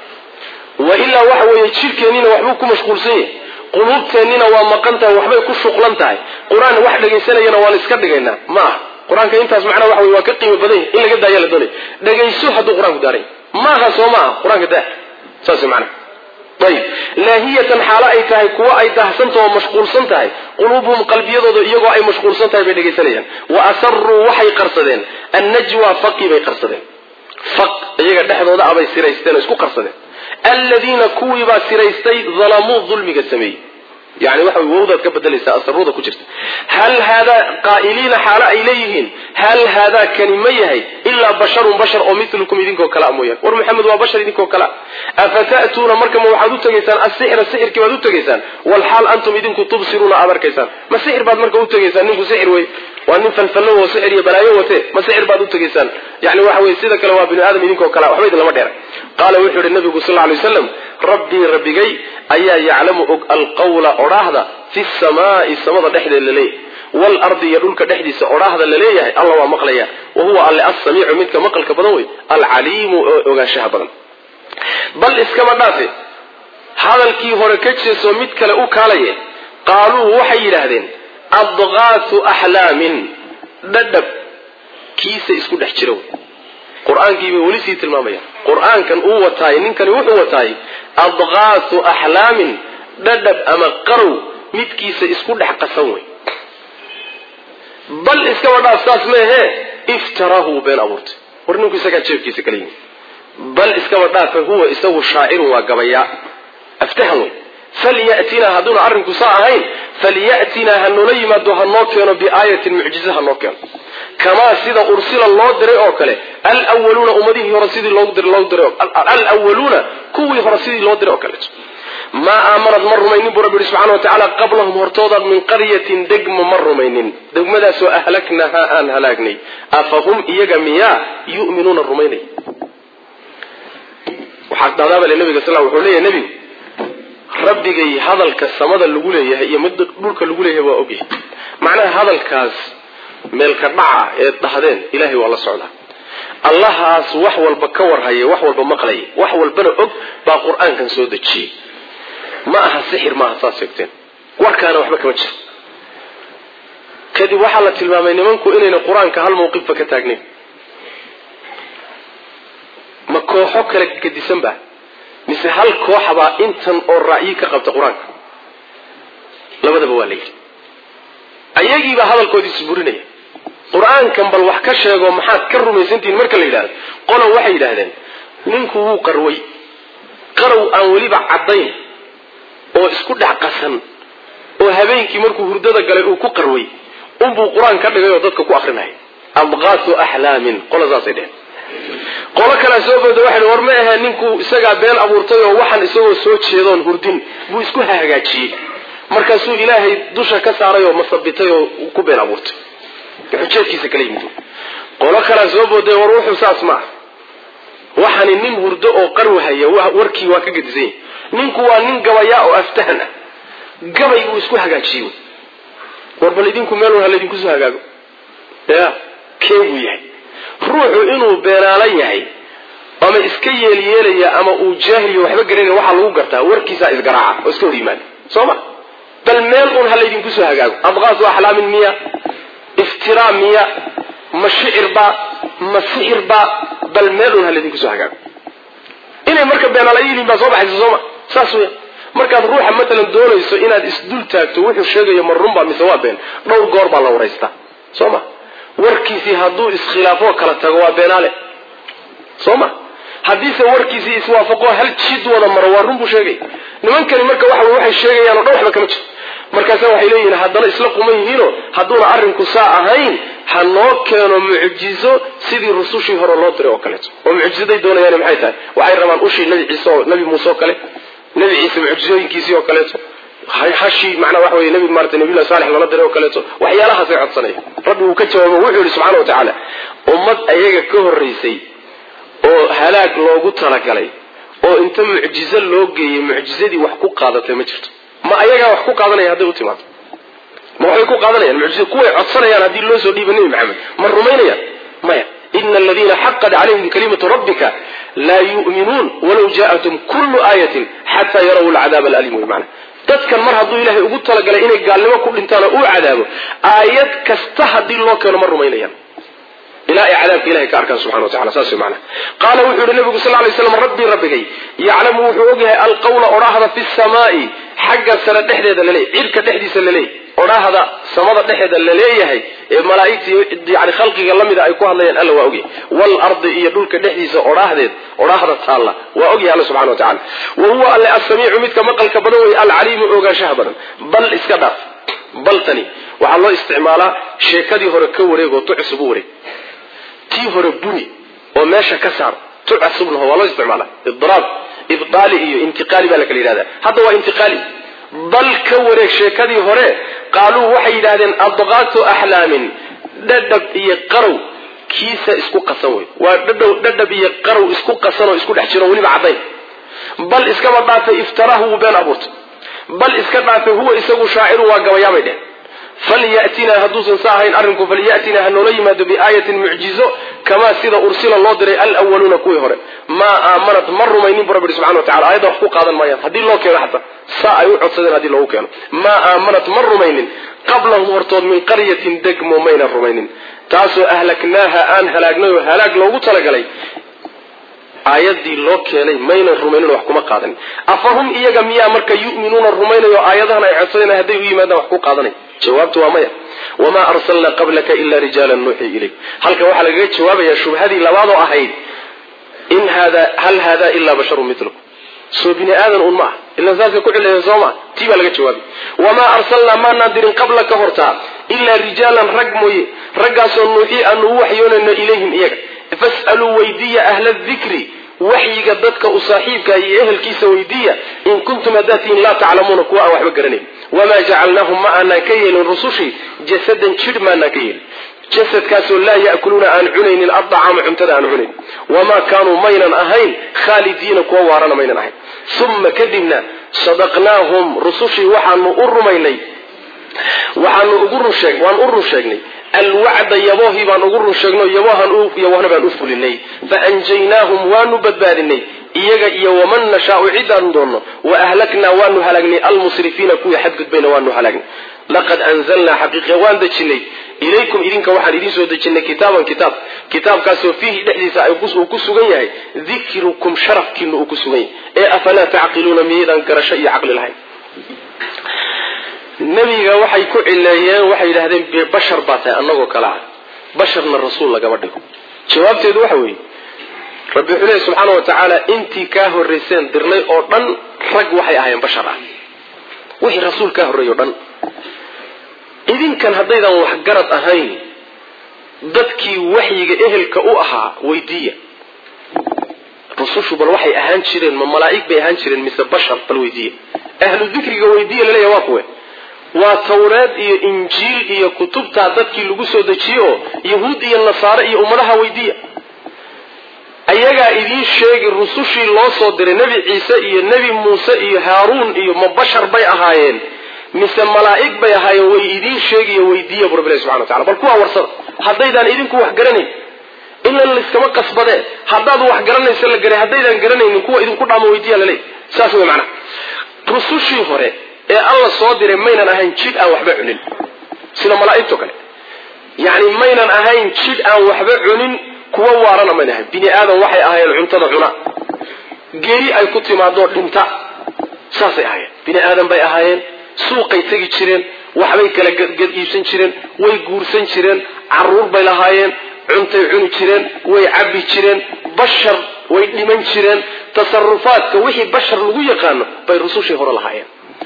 wa ilaa waxa weeye jidhkeennina waxbuu ku mashquulsan yahay quluubteennina waa maqan tahay waxbay ku shuqlan tahay qur-aan wax dhegaysanayana waan iska dhigaynaa ma aha qur-aanka intaas macnaha waxa wey waa ka qiimo badan yahy in laga daaya la doonaya dhegayso hadduu qur-aanku daaray maaha soo maaha qur-aanka daa saas macnaha ayib laahiyatan xaalo ay tahay kuwo ay dahsantaho oo mashquulsan tahay quluubuhum qalbiyadooda iyagoo ay mashquulsan tahay bay dhegaysanayaan wa asaruu waxay qarsadeen annajwa faqii bay qarsadeen faq iyaga dhexdooda abay siraysteen oo isku qarsadeen aladiina kuwiibaa siraystay dalamuu dulmiga sameeyey yani waxa wowdaad ka bedelaysaa asaruuda ku jirta hal haadaa qaa'iliina xaalo ay leeyihiin hal haadaa kani ma yahay ilaa basharun bashar oo milukum idinkoo kalea mooyaan war maxamed waa bashar idinkoo kalea afata'tuuna marka ma waxaad u tegaysaan asixra sixirkii baad u tegaysaan walxaal antum idinku tubsiruuna aad arkaysaan ma sixir baad marka u tegaysaan ninku sixir wey waa nin falfallo oo sixir iyo balaayo wate ma sixir baad u tegaysaan yani waxa weye sida kale waa binu aadam idinkoo kalea waxba idin lama dheera qaala wuxuu yihi nabigu sal lay waslam rabbii rabbigay ayaa yaclamu og alqawla odhaahda fi samaai samada dhexdeed laleeyahy waalardi iyo dhulka dhexdiisa odhaahda laleeyahay alla waa maqlaya wa huwa alle assamiicu midka maqalka badan wey alcaliimu oo ogaanshaha badan bal iskama dhaafe hadalkii hore ka jeesoo mid kale u kaalaye qaaluu waxay yidhaahdeen adqaatu axlaamin dhadhab kiisa isku dhex jira wey qur-aankii bay weli sii tilmaamayaan qur-aankan uu wataay ninkani wuxuu wataay adqaatu axlaamin dhadhab ama qarow midkiisa isku dhex qasan wey bal iskaba dhaaf saas meehe iftarahu been abuurtay war ninku isagaa jeebkiisa kala yimi bal iskaba dhaafe huwa isagu shaacirun waa gabayaa aftahan wey falyatinaa hadduuna arrinku saa ahayn falyatinaa ha noola yimaado ha noo keeno biaayatin mucjize ha noo keeno kamaa sida ursila loo diray oo kale alwaluuna ummadihii hore sidii loogu diray loogu diray alwaluuna kuwii hore sidii loo diray oo kaleeto maa aamanad ma rumaynin buu rabbi yihi subxana wa tacaala qablahum hortooda min qaryatin degmo ma rumaynin degmadaasoo ahlaknahaa aan halaagnay afahum iyaga miyaa yu'minuuna rumaynay waxaa dhadaabale nabiga sal wuxuu leeyahay nebigu rabbigay hadalka samada lagu leeyahay iyo mid dhulka lagu leeyahay waa ogyahay macnaha hadalkaas meelka dhaca ee dhahdeen ilahay waa la socdaa allahaas wax walba ka warhaya wax walba maqlaya wax walbana og baa qur-aankan soo dejiyey ma aha sixir maaha saas sheegteen warkaana waxba kama jiro kadib waxaa la tilmaamay nimanku inayna qur-aanka hal mawqifba ka taagnayn ma kooxo kale gadisan ba mise hal kooxabaa intan oo ra'yi ka qabta qur-aanka labadaba waa la yidhi ayagiibaa hadalkoodii isburinaya qur-aankan bal wax ka sheego maxaad ka rumaysantihiin marka la yidhahdo qolo waxay yidhaahdeen ninku wuu qarway qarow aan weliba caddayn oo isku dhex qasan oo habeenkii markuu hurdada galay uu ku qarway unbuu qur-aan ka dhigay oo dadka ku akrinaya abqaasu axlaamin qola saasay dheheen qolo kalea soo booda waxay war ma ahee ninku isagaa been abuurtay oo waxaan isagoo soo jeedoon hurdin buu isku hagaajiyey markaasuu ilaahay dusha ka saaray oo masabitay oo ku been abuurtay xujeedkiisa kala yimid qolo kalea soo booday war wuxuu saas ma ah waxani nin hurdo oo qarwahaya warkii waa ka gedisan yahy ninku waa nin gabayaa oo aftahan ah gabay uu isku hagaajiyey war bal idinku meel war halaydinku soo hagaago ya kee buu yahay ruuxu inuu beenaala yahay ama iska yeelyeelaya ama uu jaahiliyo waxba garanaya waxaa lagu gartaa warkiisaa isgaraaca oo iska hor yimaada soo ma bal meel un ha laydinku soo hagaago abqaasu axlaamin miya iftiraa miya ma shicirba ma sixirba bal meel un ha laydinku soo hagaago inay marka beenaala yihiin baa soo baxaysa sooma saas weya markaad ruuxa matalan doonayso inaad isdul taagto wuxuu sheegayo ma runba mise waa been dhowr goor baa la waraystaa soo ma warkiisii hadduu iskhilaafoo kala tago waa beenaale soo ma haddiise warkiisii iswaafaqo hal jid wada maro waa run buu sheegay nimankani marka waxa waxay sheegayaan oo dhan waxba kama jiro markaasa waxay leeyihiin haddana isla quman yihiinoo hadduuna arrinku saa ahayn ha noo keeno mucjizo sidii rusushii hore loo diray oo kaleeto oo mucjizaday doonayaan maxay tahay waxay rabaan ushii nabi ciise oo nabi muuse oo kale nabi ciise mucjizooyinkiisii oo kaleeto hashii macnaa waxa weye nabi maarata nabiyullahi saalex lala diray oo kaleeto waxyaalahaasay codsanaya rabbi uu ka jawaabo wuxuu yihi subxana wa tacaala ummad ayaga ka horraysay oo halaag loogu talagalay oo inta mucjizo loo geeyey mucjizadii wax ku qaadatay ma jirto ma ayagaa wax ku qaadanaya hadday u timaado ma waxbay ku qaadanayaan mucjiza kuway codsanayaan haddii loo soo dhiiba nebi maxamed ma rumaynayaan maya ina aladiina xaqad calayhim kalimatu rabbika laa yu'minuun walaw ja'atum kullu aayatin xataa yaraw alcadaaba alalim wey macana dadkan mar hadduu ilaahay ugu talagalay inay gaalnimo ku dhintaan oo uu cadaabo aayad kasta haddii loo keeno ma rumaynayaan ilaa ay cadaabka ilahay ka arkaan subxana wa tacala saas mana qaala wuxuu yihi nabigu sal lay slam rabbii rabbigay yaclamu wuxuu ogyahay alqawla odhaahda fi samaai xagga sare dhexdeeda laleeyahy cirka dhexdiisa laleeyahy odhaahda samada dhexeeda laleeyahay ee malaaigta yani khalqiga lamida ay ku hadlayaan alla waa ogyahay waalardi iyo dhulka dhexdiisa odhaahdeed odhaahda taalla waa ogyahay alla subxana wa tacala wa huwa alle assamiicu midka maqalka badan wey alcaliimu ogaanshaha badan bal iska dhaaf baltani waxaa loo isticmaalaa sheekadii hore ka wareegoo tu cusub u wareeg tii hore buni oo meesha ka saar tu cusubnaho waa loo isticmaala idraab ibdaali iyo intiqaali baa la kala yidhahda hadda waa intiqaali bal ka wareeg sheekadii hore qaaluu waxay yidhahdeen adqaatu axlaamin dhadhab iyo qarow kiisa isku qasan wey waa dhadhow dhadhab iyo qarow isku qasan oo isku dhex jiro weliba caddayn bal iskaba dhaafay iftarahu wuu been abuurtay bal iska dhaafay huwa isagu shaaciru waa gabayaabay dheh falyatinaa hadduusan sa ahayn arrinku falyatinaa ha noola yimaado biaayatin mucjizo kamaa sida ursila loo diray alwaluuna kuwii hore maa aamanat ma rumaynin bu rabbi ihi subxana wa tacala ayadda wax ku qaadan maayaan haddii loo keeno xataa saa ay u codsadeen haddii loogu keeno maa aamanat ma rumaynin qablahum hortood min qaryatin degmo maynan rumaynin taasoo ahlaknaaha aan halaagnay oo halaag loogu talagalay aayadii loo keenay maynan rumaynin wax kuma qaadanin afahum iyaga miyaa marka yu'minuuna rumaynayo aayadahan ay codsadeen hadday u yimaadaan wax ku qaadanay jawaabtu waa maya wamaa arsalnaa qablaka ila rijaalan nuuxii ilayk halkan waxaa lagaga jawaabayaa shubhadii labaadoo ahayd in hada hal hada ilaa basharun milukum soo bini aadan un ma ah ilan saasay ku cilayeen soo maa tii baa laga jawaabay wamaa arsalnaa maanaan dirin qabla ka hortaa ilaa rijaalan rag mooye raggaasoo nuuxii aanu u waxyoonayno ilayhim iyaga fas'aluu weydiiya ahla dikri waxyiga dadka u saaxiibka iyo ehelkiisa weydiiya in kuntum haddaad tihiin laa taclamuuna kuwa aan waxba garanayn wamaa jacalnaahum ma aanaan ka yeelin rusushii jasadan jidh maanaan ka yeelin jasadkaasoo laa ya'kuluuna aan cunaynin addacaama cuntada aan cunayn wamaa kaanuu maynan ahayn khaalidiina kuwa waarana maynan ahayn uma kadibna sadaqnaahum rusushii waxaanu u rumaynay waxaanu ugu runsheeg waan u run sheegnay alwacda yaboohii baan ugu run sheegno yabohan yabohna baan u fulinay faanjaynaahum waanu badbaadinay iyaga iyo waman nashaau cidaanu doonno wa ahlaknaa waanu halaagnay almusrifiina kuwii xadgudbayna waanu halaagnay laqad anzalnaa xaqiiqa waan dejinay ilaykum idinka waxaan idiin soo dejinay kitaaban kitaab kitaabkaasoo fiihi dhexdiisa uu ku sugan yahay dikrukum sharafkiina uu ku sugan yahay ee afalaa tacqiluuna miyaydaan garasho iyo caqli lahayn nebiga waxay ku cileeyeen waxay yidhahdeen bashar baa tahay annagoo kale ah basharna rasuul lagama dhigo jawaabteedu waxa weeye rabbi wuxuu leehy subxaana wa tacaala intii kaa horrayseen dirnay oo dhan rag waxay ahaayeen bashar ah wixii rasuul kaa horreeyey o dhan idinkan haddaydan waxgarad ahayn dadkii waxyiga ehelka u ahaa weydiiya rusushu bal waxay ahaan jireen ma malaa'ig bay ahaan jireen mise bashar bal weydiiya ahlu dikriga weydiiya laleeya waa kuwe waa tawreed iyo injiil iyo kutubtaa dadkii lagu soo dejiyey oo yahuud iyo nasaare iyo ummadaha weydiiya ayagaa idiin sheegi rusushii loo soo diray nebi ciise iyo nebi muuse iyo haaruun iyo ma bashar bay ahaayeen mise malaa'ig bay ahaayeen way idiin sheegiyo weydiiya bu rabbilahi subxana wa tacala bal kuwaa warsada haddaydaan idinku wax garanayn ilan layskama qasbadee haddaad wax garanaysa la garay haddaydaan garanaynin kuwa idinku dhaamo weydiiya laleey saas wey macnaha rusushii hore ee alla soo diray maynan ahayn jidh aan waxba cunin sida malaa'igto kale yacni maynan ahayn jidh aan waxba cunin kuwa waarana maynan ahayn bini aadam waxay ahaayeen cuntada cuna geeri ay ku timaadoo dhinta saasay ahaayeen bini aadam bay ahaayeen suuqay tegi jireen waxbay kala gad iibsan jireen way guursan jireen caruur bay lahaayeen cuntay cuni jireen way cabbi jireen bashar way dhiman jireen tasarufaadka wixii bashar lagu yaqaano bay rusushii hore lahaayeen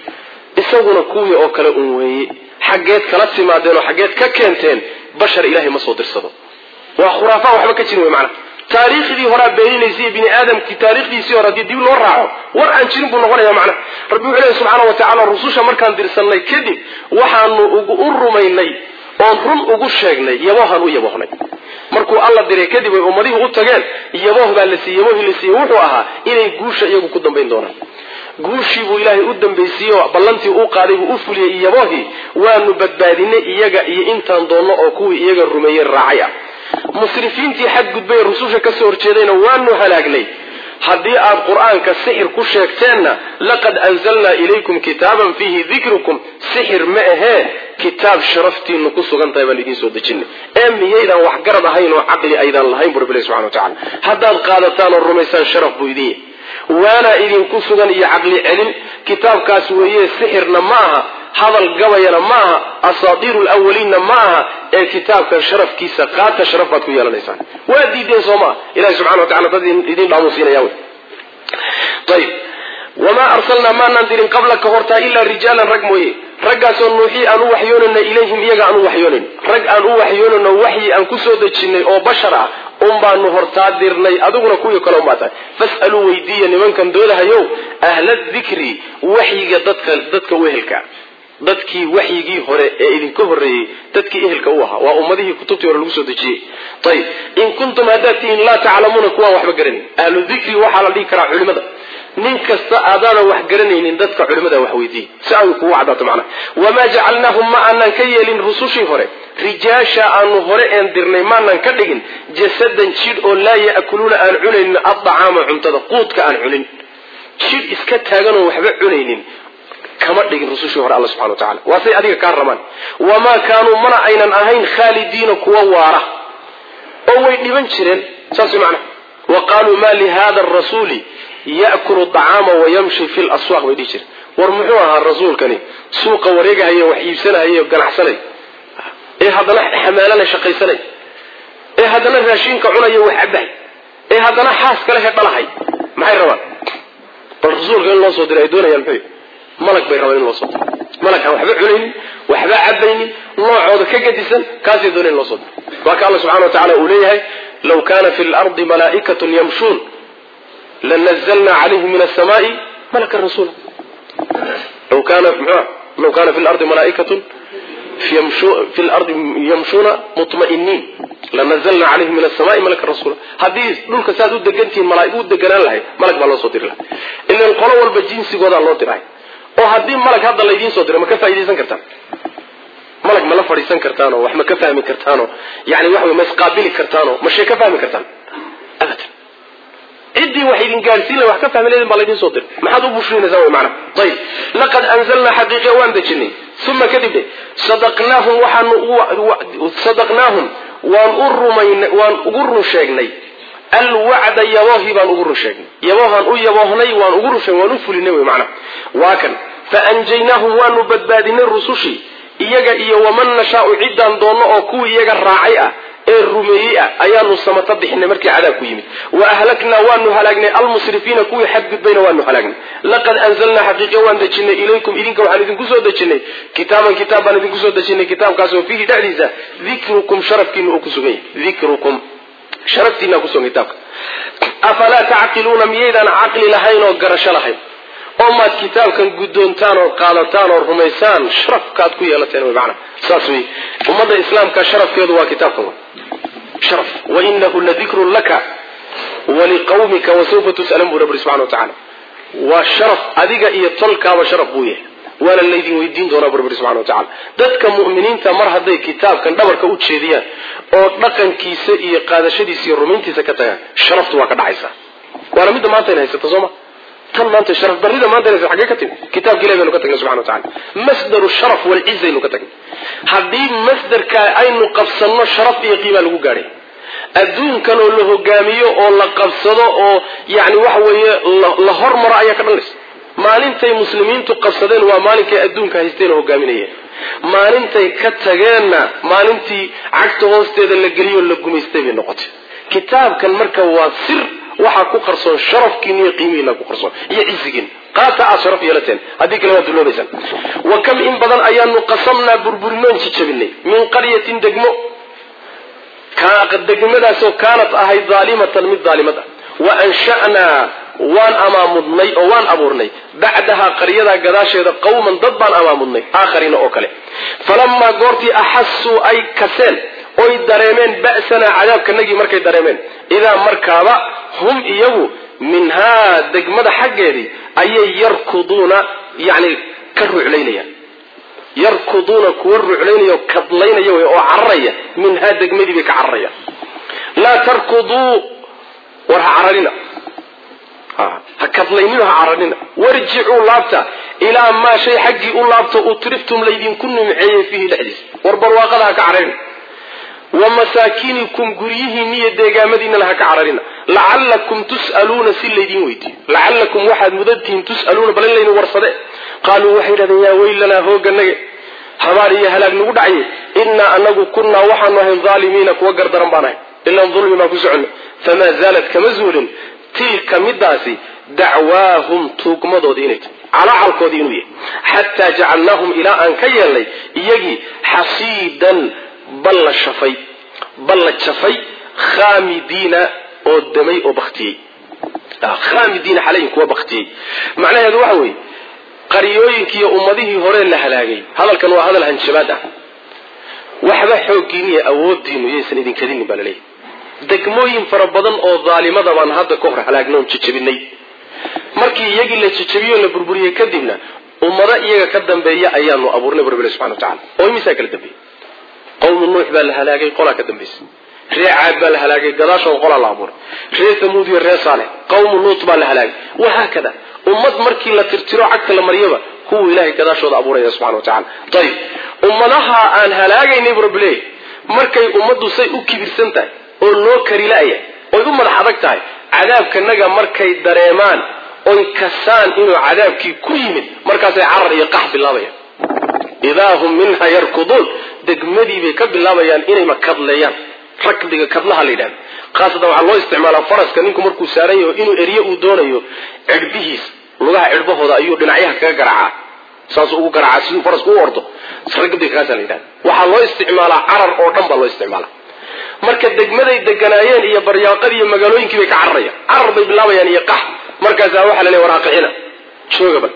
isaguna kuwii oo kale un weeye xaggeed kala timaadeen oo xaggeed ka keenteen bashar ilaahay ma soo dirsado waa khuraafaa waxba ka jirin wey macana taariikhdii horaa beeninaysa bini aadamkii taarikhdiisii hore haddii dib loo raaco war aan jirin buu noqonaya macnaha rabbi wuxuu lehy subxaana wa tacala rususha markaan dirsannay kadib waxaanu u rumaynay oon run ugu sheegnay yaboohaan u yaboohnay markuu alla diray kadib ay ummadihii u tageen yabooh baa la siiyey yaboohii la siiyey wuxuu ahaa inay guusha iyagu ku dambayn doonaan guushii buu ilaahay u dambaysiiyey oo ballantii uu qaaday buu u fuliyey iyaboohii waanu badbaadinay iyaga iyo intaan doonno oo kuwii iyaga rumeeyey raacay ah musrifiintii xadgudbay rususha ka soo horjeedayna waanu halaagnay haddii aad qur-aanka sixir ku sheegteenna laqad anzalnaa ilaykum kitaaban fiihi dikrukum sixir ma ahee kitaab sharaftiinu ku sugan tahay baan idiin soo dejinay ee miyaydaan waxgarad ahayn oo caqli aydaan lahayn bu rabbilahi subxana wa tacala haddaad qaadataan oo rumaysaan sharaf buu idin yahy waana idinku sugan iyo caqli celin kitaabkaas weeye sixirna ma aha hadal gabayana ma aha asaatiiru lawaliinna ma aha ee kitaabkan sharafkiisa qaata sharaf baad ku yeelanaysaan waa diideen soo maa ilahi subxana wa tacala dad idin dhaamuusiinaya wy ayib wamaa arsalnaa maanaan dirin qablaka hortaa ilaa rijaalan rag mooye raggaasoo nuuxii aan u waxyoonayna ilayhim iyaga aan u waxyoonayn rag aan u waxyoonayno waxyi aan ku soo dejinnay oo bashar ah un baanu hortaa dirnay adiguna kuwii kale unbaa tahay fas'aluu weydiiya nimankan doodahayow ahla dikri waxyiga dadka dadka wehelka dadkii waxyigii hore ee idinka horreeyey dadkii ehelka u ahaa waa ummadihii kutubtii hore lagu soo dejiyey ayib in kuntum haddaad tihiin laa taclamuuna kuwaan waxba garanin ahlu dikri waxaa la dhihi karaa culimada nin kasta aadaanan wax garanaynin dadka culimada wax weydiiye si ay kugu cadaato macnaha wamaa jacalnaahum ma aanan ka yeelin rusushii hore rijaasha aanu hore een dirnay maanan ka dhigin jasadan jidh oo laa ya'kuluuna aan cunaynin addacaama cuntada quudka aan cunin jidh iska taaganoo waxba cunaynin kama dhigin rusushii hore alla subxana wa tacala waa say adiga kaa rabaan wamaa kaanuu mana aynan ahayn khaalidiina kuwa waara oo way dhiban jireen saas macnaha wa qaaluu ma lihada arasuuli ya'kulu acaama wayamshi fi laswaaq bay dhihi jireen war muxuu ahaa rasuulkani suuqa wareegahaya wax iibsanahaya ganacsanay ee haddana xamaalana shaqaysanay ee haddana raashinka cunaya wax cabahay ee haddana xaas kale he dhalahay maxay rabaan bal rasuulka in loo soo diray ay doonayaan muxuu malag bay rabaan in loo soo diro malagkaan waxba cunaynin waxba cabaynin noocooda ka gadisan kaasay doonay in loo soo diro waa ka alla subxana wa tacala uu leeyahay law kana fi lardi malaa'ikatun yamshuun lanazalna calayhim min asamaai malakan rasuula law kana mxua law kana fi lardi malaa'ikatun fi lardi yamshuuna mutma'iniin lanazalna calayhim min asamaai malakan rasuula haddii dhulka saad u degantihiin malaa'ig u deganaan lahay malag baa loo soo diri lahay ilan qolo walba jinsigoodaa loo dirahay oo haddii malag hadda laydiin soo diro ma ka faa'idaysan kartaan malag ma la fadhiisan kartaanoo wax ma ka fahmi kartaanoo yani waxa wey ma isqaabili kartaanoo ma shee ka fahmi kartaan abadan ciddii wax idin gaadhsiin la wax ka fahmi leedin baa laydin soo diray maxaad u bushrinaysaa way macna ayib laqad anzalnaa xaqiiqiya waan dejinay uma kadib dhe sadaqnaahum waxaanu sadaqnaahum waan u rumaynay waan ugu run sheegnay alwacda yaboohi baan ugu run sheegnay yaboohaan u yaboohnay waan ugu run sheegnay waan u fulinay wey macna waa kan faanjaynaahum waanu badbaadinay rusushii iyaga iyo waman nashaau ciddaan doonno oo kuwii iyaga raacay ah ee rumeeyey ah ayaanu samata bixinay markii cadaab ku yimid wa ahlaknaa waanu halaagnay almusrifiina kuwii xadgudbayna waanu halaagnay laqad anzalnaa xaqiiqa waan dejinay ilaykum idinka waxaan idinku soo dejinay kitaaban kitaab baan idinku soo dejinay kitaabkaasoo fiihi dhexdiisa dikrukum sharafkiina uu ku sugan yahay dikrukum sharaftiina kusugan kitaabka afalaa tacqiluuna miyaydaan caqli lahayn oo garasho lahayn oo maad kitaabkan guddoontaan oo qaadataan oo rumaysaan sharafkaad ku yeelateen wy maana saas wey ummadda islaamka sharafkeedu waa kitaabkan wey sharaf wainahu ladikrun laka waliqawmika wasawfa tus'alan buu rabbi subxana wa tacaala waa sharaf adiga iyo tolkaaba sharaf buu yahay waana laydin weydiin doonaa bu rabbi subxana wa tacala dadka mu'miniinta mar hadday kitaabkan dhabarka u jeediyaan oo dhaqankiisa iyo qaadashadiisa iyo rumayntiisa ka tagaan sharaftu waa ka dhacaysaa waana midda maanta in haysata sooma tan maanta sharaf darrida maanta inaysa xaggee ka timi kitaabka ilahi baynu ka tagnay subxana wa tacala masdaru sharaf walciza aynu ka tagnay haddii masdarka aynu qabsanno sharaf iyo qiimaa lagu gaadhay adduunkan oo la hogaamiyo oo la qabsado oo yani waxa weeye la hormaro ayaa ka dhalanaysa maalintay muslimiintu qabsadeen waa maalinkay adduunka haysteen oo hogaaminayeen maalintay ka tageenna maalintii cagta hoosteeda la geliyo la gumaystay bay noqotay kitaabkan marka waa sir waxaa ku qarsoon sharafkiina iyo qiimihiina ku qarsoon iyo cizigiina qaata aad sharaf yeelateen haddii kale waad duloobaysaan wa kam in badan ayaanu qasamnaa burburinoon jijabinay min qaryatin degmo degmadaasoo kaanat ahayd daalimatan mid daalimad ah wa ansha'naa waan amaamudnay oo waan abuurnay bacdahaa qaryadaa gadaasheeda qawman dad baan amaamudnay aakhariina oo kale falamaa goortii axasuu ay kaseen oy dareemeen ba'sanaa cadaabkanagii markay dareemeen idaa markaaba hum iyagu minhaa degmada xaggeedii ayay yarkuduuna yani ka ruclaynayaan yarkuduuna kuwa ruclaynaya oo kadlaynaya wey oo cararaya minhaa degmadii bay ka cararayaan laa tarkuduu war ha cararina ha kadlaynina ha cararina warjicuu laabta ilaa maa shay xaggii u laabta utriftum laydinku nimceeyey fiihi dhexdiisa war barwaaqada ha ka cararina wa masaakinikum guryihiinna iyo deegaamadiinana ha ka cararina lacallakum tus'aluuna si laydin weydiiyo lacallakum waxaad mudantihiin tus'aluuna bal in laydin warsade qaaluu waxay yidhahdeen yaa weylanaa hooganage habaar iyo halaag nagu dhacye innaa anagu kunnaa waxaanu ahayn dhaalimiina kuwa gardaran baan ahay ilan dulmi baan ku soconno famaa zaalat kama zuulin tilka midaasi dacwaahum tuugmadoodii inay tahay calacalkoodii inuu yahay xataa jacalnaahum ilaa aan ka yeelnay iyagii xasiidan balla shafay balla jafay khaamidiina oo damay oo baktiyey khaamidiina xalayin kuwa baktiyey macnaheedu waxa weeye qaryooyinkiiyo ummadihii hore la halaagay hadalkan waa hadal hanjabaad ah waxba xooggiin iyo awoodiinu yaysan idinkadinin baa laleeyahy degmooyin fara badan oo daalimada baan hadda ka hor halaagna oon jajabinay markii iyagii la jajabiyo la burburiyey kadibna ummado iyaga ka dambeeya ayaanu abuurnay bu rabbi subxana wa tacala oo imisaa kala dambeeyey qawmu nuux baa la halaagay qolaa ka dambaysay ree caad baa la halaagay gadaashooda qolaa la abuuray ree thamuud iyo ree saalix qawmu luut baa la halaagay wahaakada ummad markii la tirtiro cagta la maryaba kuwuu ilahay gadaashooda abuuraya subxana wa tacala ayib ummadaha aan halaagaynay bu rabbi leeyahy markay ummaddu say u kibirsan tahay oo loo karila'ya oy u madax adag tahay cadaabkanaga markay dareemaan oy kasaan inuu cadaabkii ku yimid markaasay carar iyo qax bilaabayaan idaa hum minha yarkuduun degmadii bay ka bilaabayaan inay makadleeyaan rakdiga kadlaha la yidhahda khaasatan waxaa loo isticmaalaa faraska ninku markuu saaran yaho inuu erye uu doonayo cirbihiisa lugaha cirbahooda ayuu dhinacyaha kaga garaacaa saasuu ugu garaacaa siduu farasku u ordo rakdiga kaasa la yidhahda waxaa loo isticmaalaa carar oo dhan baa loo isticmaalaa marka degmaday deganaayeen iyo baryaaqadii iyo magaalooyinkii bay ka cararayaan carar bay bilaabayaan iyo qax markaasaa waxaa la leeya waraaqicina joogaba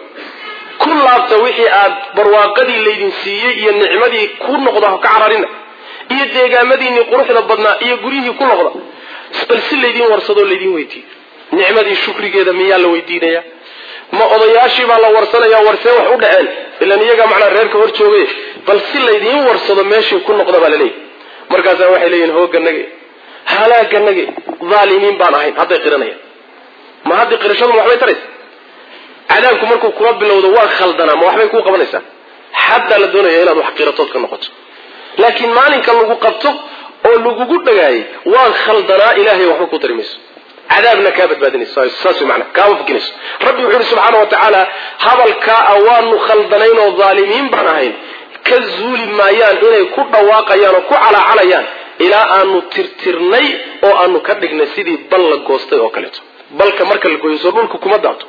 ku laabta wixii aad barwaaqadii laydin siiyey iyo nicmadii ku noqda ka cararina iyo deegaamadiinii quruxda badnaa iyo guryihii ku noqda bal si laydin warsadoo laydin weydiiyo nicmadii shukrigeeda miyaa la weydiinaya ma odayaashii baa la warsanaya warsee wax u dhaceen ilan iyagaa macnaa reerka hor joogay bal si laydiin warsado meeshii ku noqda baa laleeyahy markaasaa waxay leeyihin hooganage halaaganage dhaalimiin baan ahayn hadday qiranayaan ma haddii qirashadu ma waxbay taraysa cadaabku markuu kula bilowdo waa khaldanaa ma waxbay kuu qabanaysaa xataa la doonaya inaad wax qiratood ka noqoto laakiin maalinka lagu qabto oo lagugu dhagaayay waan khaldanaa ilaahay waxba ku tari mayso cadaabna kaa badbaadinayso saas mana kaama fakinayso rabbi wuxuu yihi subxaana wa tacaala hadalkaa a waanu khaldanayn oo dhaalimiin baan ahayn ka zuuli maayaan inay ku dhawaaqayaan oo ku calaacalayaan ilaa aanu tirtirnay oo aanu ka dhignay sidii bal la goostay oo kaleeto balka marka la gooyso dhulka kuma daato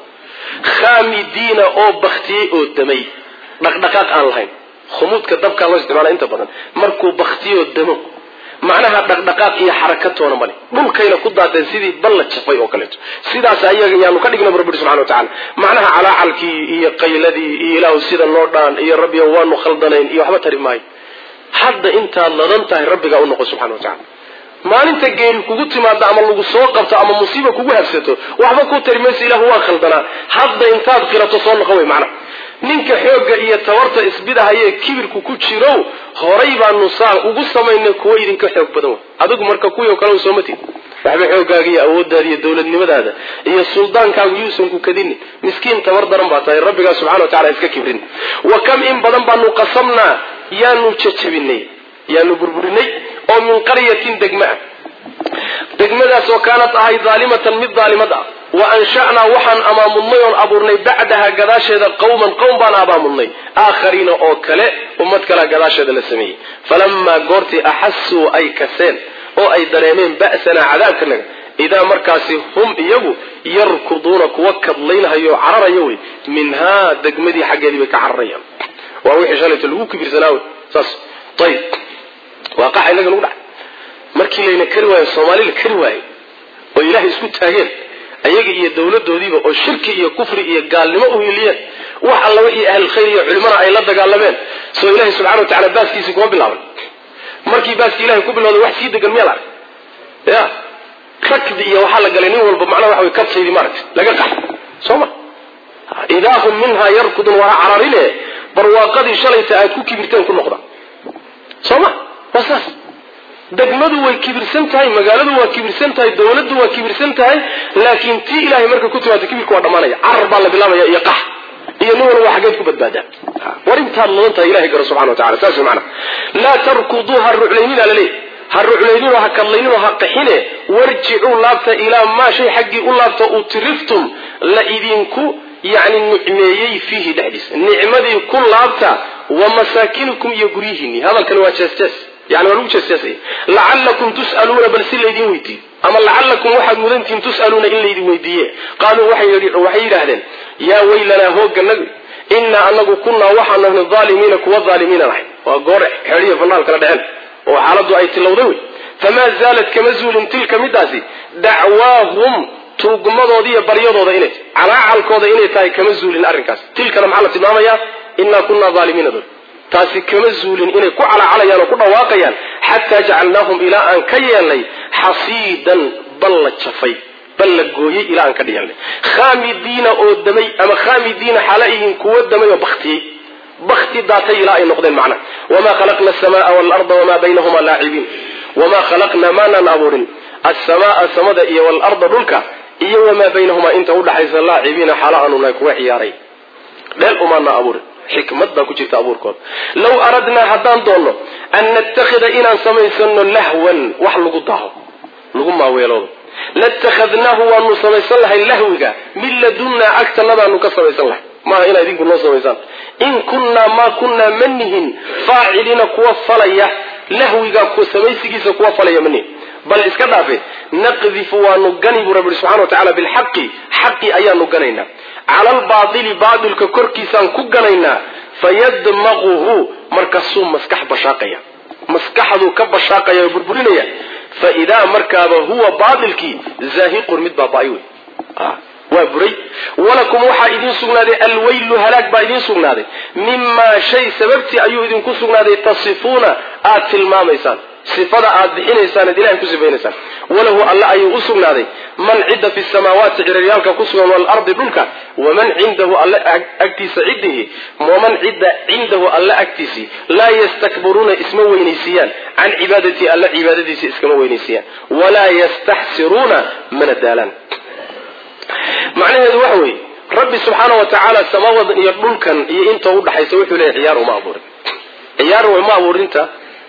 khaamidiina oo baktiyey oo damay dhaqdhaqaaq aan lahayn khumuudka dabkaa loo isticmaala inta badan markuu baktiyoo damo macnaha dhaqdhaqaaq iyo xarakatoona male dhulkayna ku daateen sidii bal la jafay oo kaleeto sidaas ayaga yaanu ka dhigna rabbi subxana wa tacala macnaha calaacalkii iyo qayladii iyo ilaahu sida noo dhaan iyo rabbiga waanu khaldanayn iyo waxba tari maayo hadda intaad ladan tahay rabbigaa u noqo subxana wa tacala maalinta geeri kugu timaado ama lagu soo qabto ama musiiba kugu habsato waxba ku tari mayso ilahu waa khaldanaa hadda intaad qirato soo noqon wey macnaha ninka xoogga iyo tabarta isbidahayee kibirku ku jirow horay baanu saa ugu samaynay kuwo idinka xoog badan wey adigu marka kuwii o kale sooma tid waxba xooggaaga iyo awooddaada iyo dowladnimadaada iyo suldaankaagu yuusan ku kadinin miskiin tabar daran baa tahay rabbigaa subxana wa tacala iska kibrin wa kam in badan baanu qasamnaa yaanu jajabinay yaanu burburinay oo min qaryatin degma ah degmadaasoo kaanad ahay daalimatan mid daalimad ah wa ansha'naa waxaan amaamudnay oon abuurnay bacdaha gadaasheeda qawman qowm baan abaamudnay aakhariina oo kale ummad kalea gadaasheeda la sameeyey falamaa goortii axasuu ay kaseen oo ay dareemeen ba'sanaa cadaabkanaga idaa markaasi hum iyagu yarkuduuna kuwa kadlaynhayo cararaya wey minhaa degmadii xaggeedii bay ka cararayaan waa wixii shalayto lagu kibirsanaa wey saas ayib waa qaxa inaga nagu dhacay markii layna kari waayo soomaali la kari waayo oo ilaahay isku taageen ayaga iyo dowladoodiiba oo shirki iyo kufri iyo gaalnimo u hiliyeen wax alla wixii ahlulkhayr iyo culimana ay la dagaalameen soo ilahay subxana wa tacala baaskiisii kuma bilaaban markii baaskii ilahay ku bilowday wax sii degan miyaa la arag ya rakdi iyo waxaa la galay nin walba macnaha waxa way kabsaydii maaragta laga qax soo ma idaa hum minhaa yarkudun waa cararine barwaaqadii shalayta aad ku kibirteen ku noqda soo ma waa saas degmadu way kibirsan tahay magaaladu waa kibirsan tahay dowladdu waa kibirsan tahay laakiin tii ilahay markay ku timaado kibirka waa dhammaanaya carar baa la bilaabaya iyo qax iyo nin walba xaggeed ku badbaadaa war intaad ladan tahay ilahay garo subxana wa tacala saas wey macana laa tarkuduu ha ruclaynina laleeyahy ha ruclaynino ha kadlaynino ha qaxine warjicuu laabta ilaa maa shay xaggii u laabta utriftum la idinku yani nicmeeyey fiihi dhexdiisa nicmadii ku laabta wa masaakinukum iyo guryihiinni hadalkani waa jeesjees yani waa lagu jeesjeesaya lacalakum tus'aluuna bal si laydin weydiiyo ama lacalakum waxaad mudantihiin tus'aluuna in laydin weydiiye qaaluu waxay yidhaahdeen yaa weylanaa hooganagu inaa anagu kunaa waxaan nahnay aalimiina kuwa aalimiinan ahay waa goor xeediya fanaal kala dheheen oo xaaladdu ay tilowday wey famaa zaalat kama zuulin tilka midaasi dacwaahum tuugmadooda iyo baryadooda inay calaacalkooda inay tahay kama zuulin arrinkaas tilkana maxaa la tilmaamayaa inaa kunaa aalimiina dol taasi kama zuulin inay ku calaacalayaan oo ku dhawaaqayaan xataa jacalnaahum ilaa aan ka yeelnay xasiidan bal la jafay bal la gooyey ilaa aan ka dhiganay khaamidiina oo damay ama khaamidiina xaala yihiin kuwo damay oo baktiyey bakti daatay ilaa ay noqdeen macna wamaa khalaqna asamaa waalarda wamaa baynahuma laacibiin wamaa khalaqna maanaan abuurin asamaaa samada iyo waalarda dhulka iyo wamaa baynahumaa inta udhaxaysa laacibiina xaala aanu nahay kuwa ciyaaray dheel umaana abuurin xikmad baa ku jirta abuurkooda law aradnaa haddaan doonno an nattakhida inaan samaysano lahwan wax lagu daho lagu maaweeloodo latakhadnaahu waanu samaysan lahay lahwiga min ladunnaa agtanadaanu ka samaysan lahay maaha inaa idinku noo samaysaan in kunnaa maa kunnaa ma nihin faaciliina kuwa falaya lahwiga samaysigiisa kuwa falaya ma nihin bal iska dhaafe naqdifu waanu gani buu rabbi subxana wa tacala bilxaqi xaqi ayaanu ganaynaa cala albaatili baatilka korkiisaan ku ganaynaa fayadmaquhu markaasuu maskax bashaaqaya maskaxduu ka bashaaqaya oo burburinaya fa idaa markaaba huwa baatilkii zaahiqun mid baaba-ay wey waa buray walakum waxaa idiin sugnaaday alweylu halaag baa idiin sugnaaday mimaa shay sababtii ayuu idinku sugnaaday tasifuuna aad tilmaamaysaan sifada aad bixinaysaan ad ilahay ku sifaynaysaan walahu alle ayuu u sugnaaday man cidda fi samaawaati ciraryaalka ku sugan waalardi dhulka waman cindahu alle agtiisa ciddihi waman cidda cindahu alle agtiisii laa yastakbiruuna isma weynaysiiyaan can cibaadatii alle cibaadadiisa iskama weynaysiiyaan walaa yastaxsiruuna mana daalaan macnaheedu waxa weeye rabbi subxaana wa tacaala samaawadan iyo dhulkan iyo inta udhaxaysa wuxuu leeyahy ciyaar uma abuurin ciyaar uma abuurinta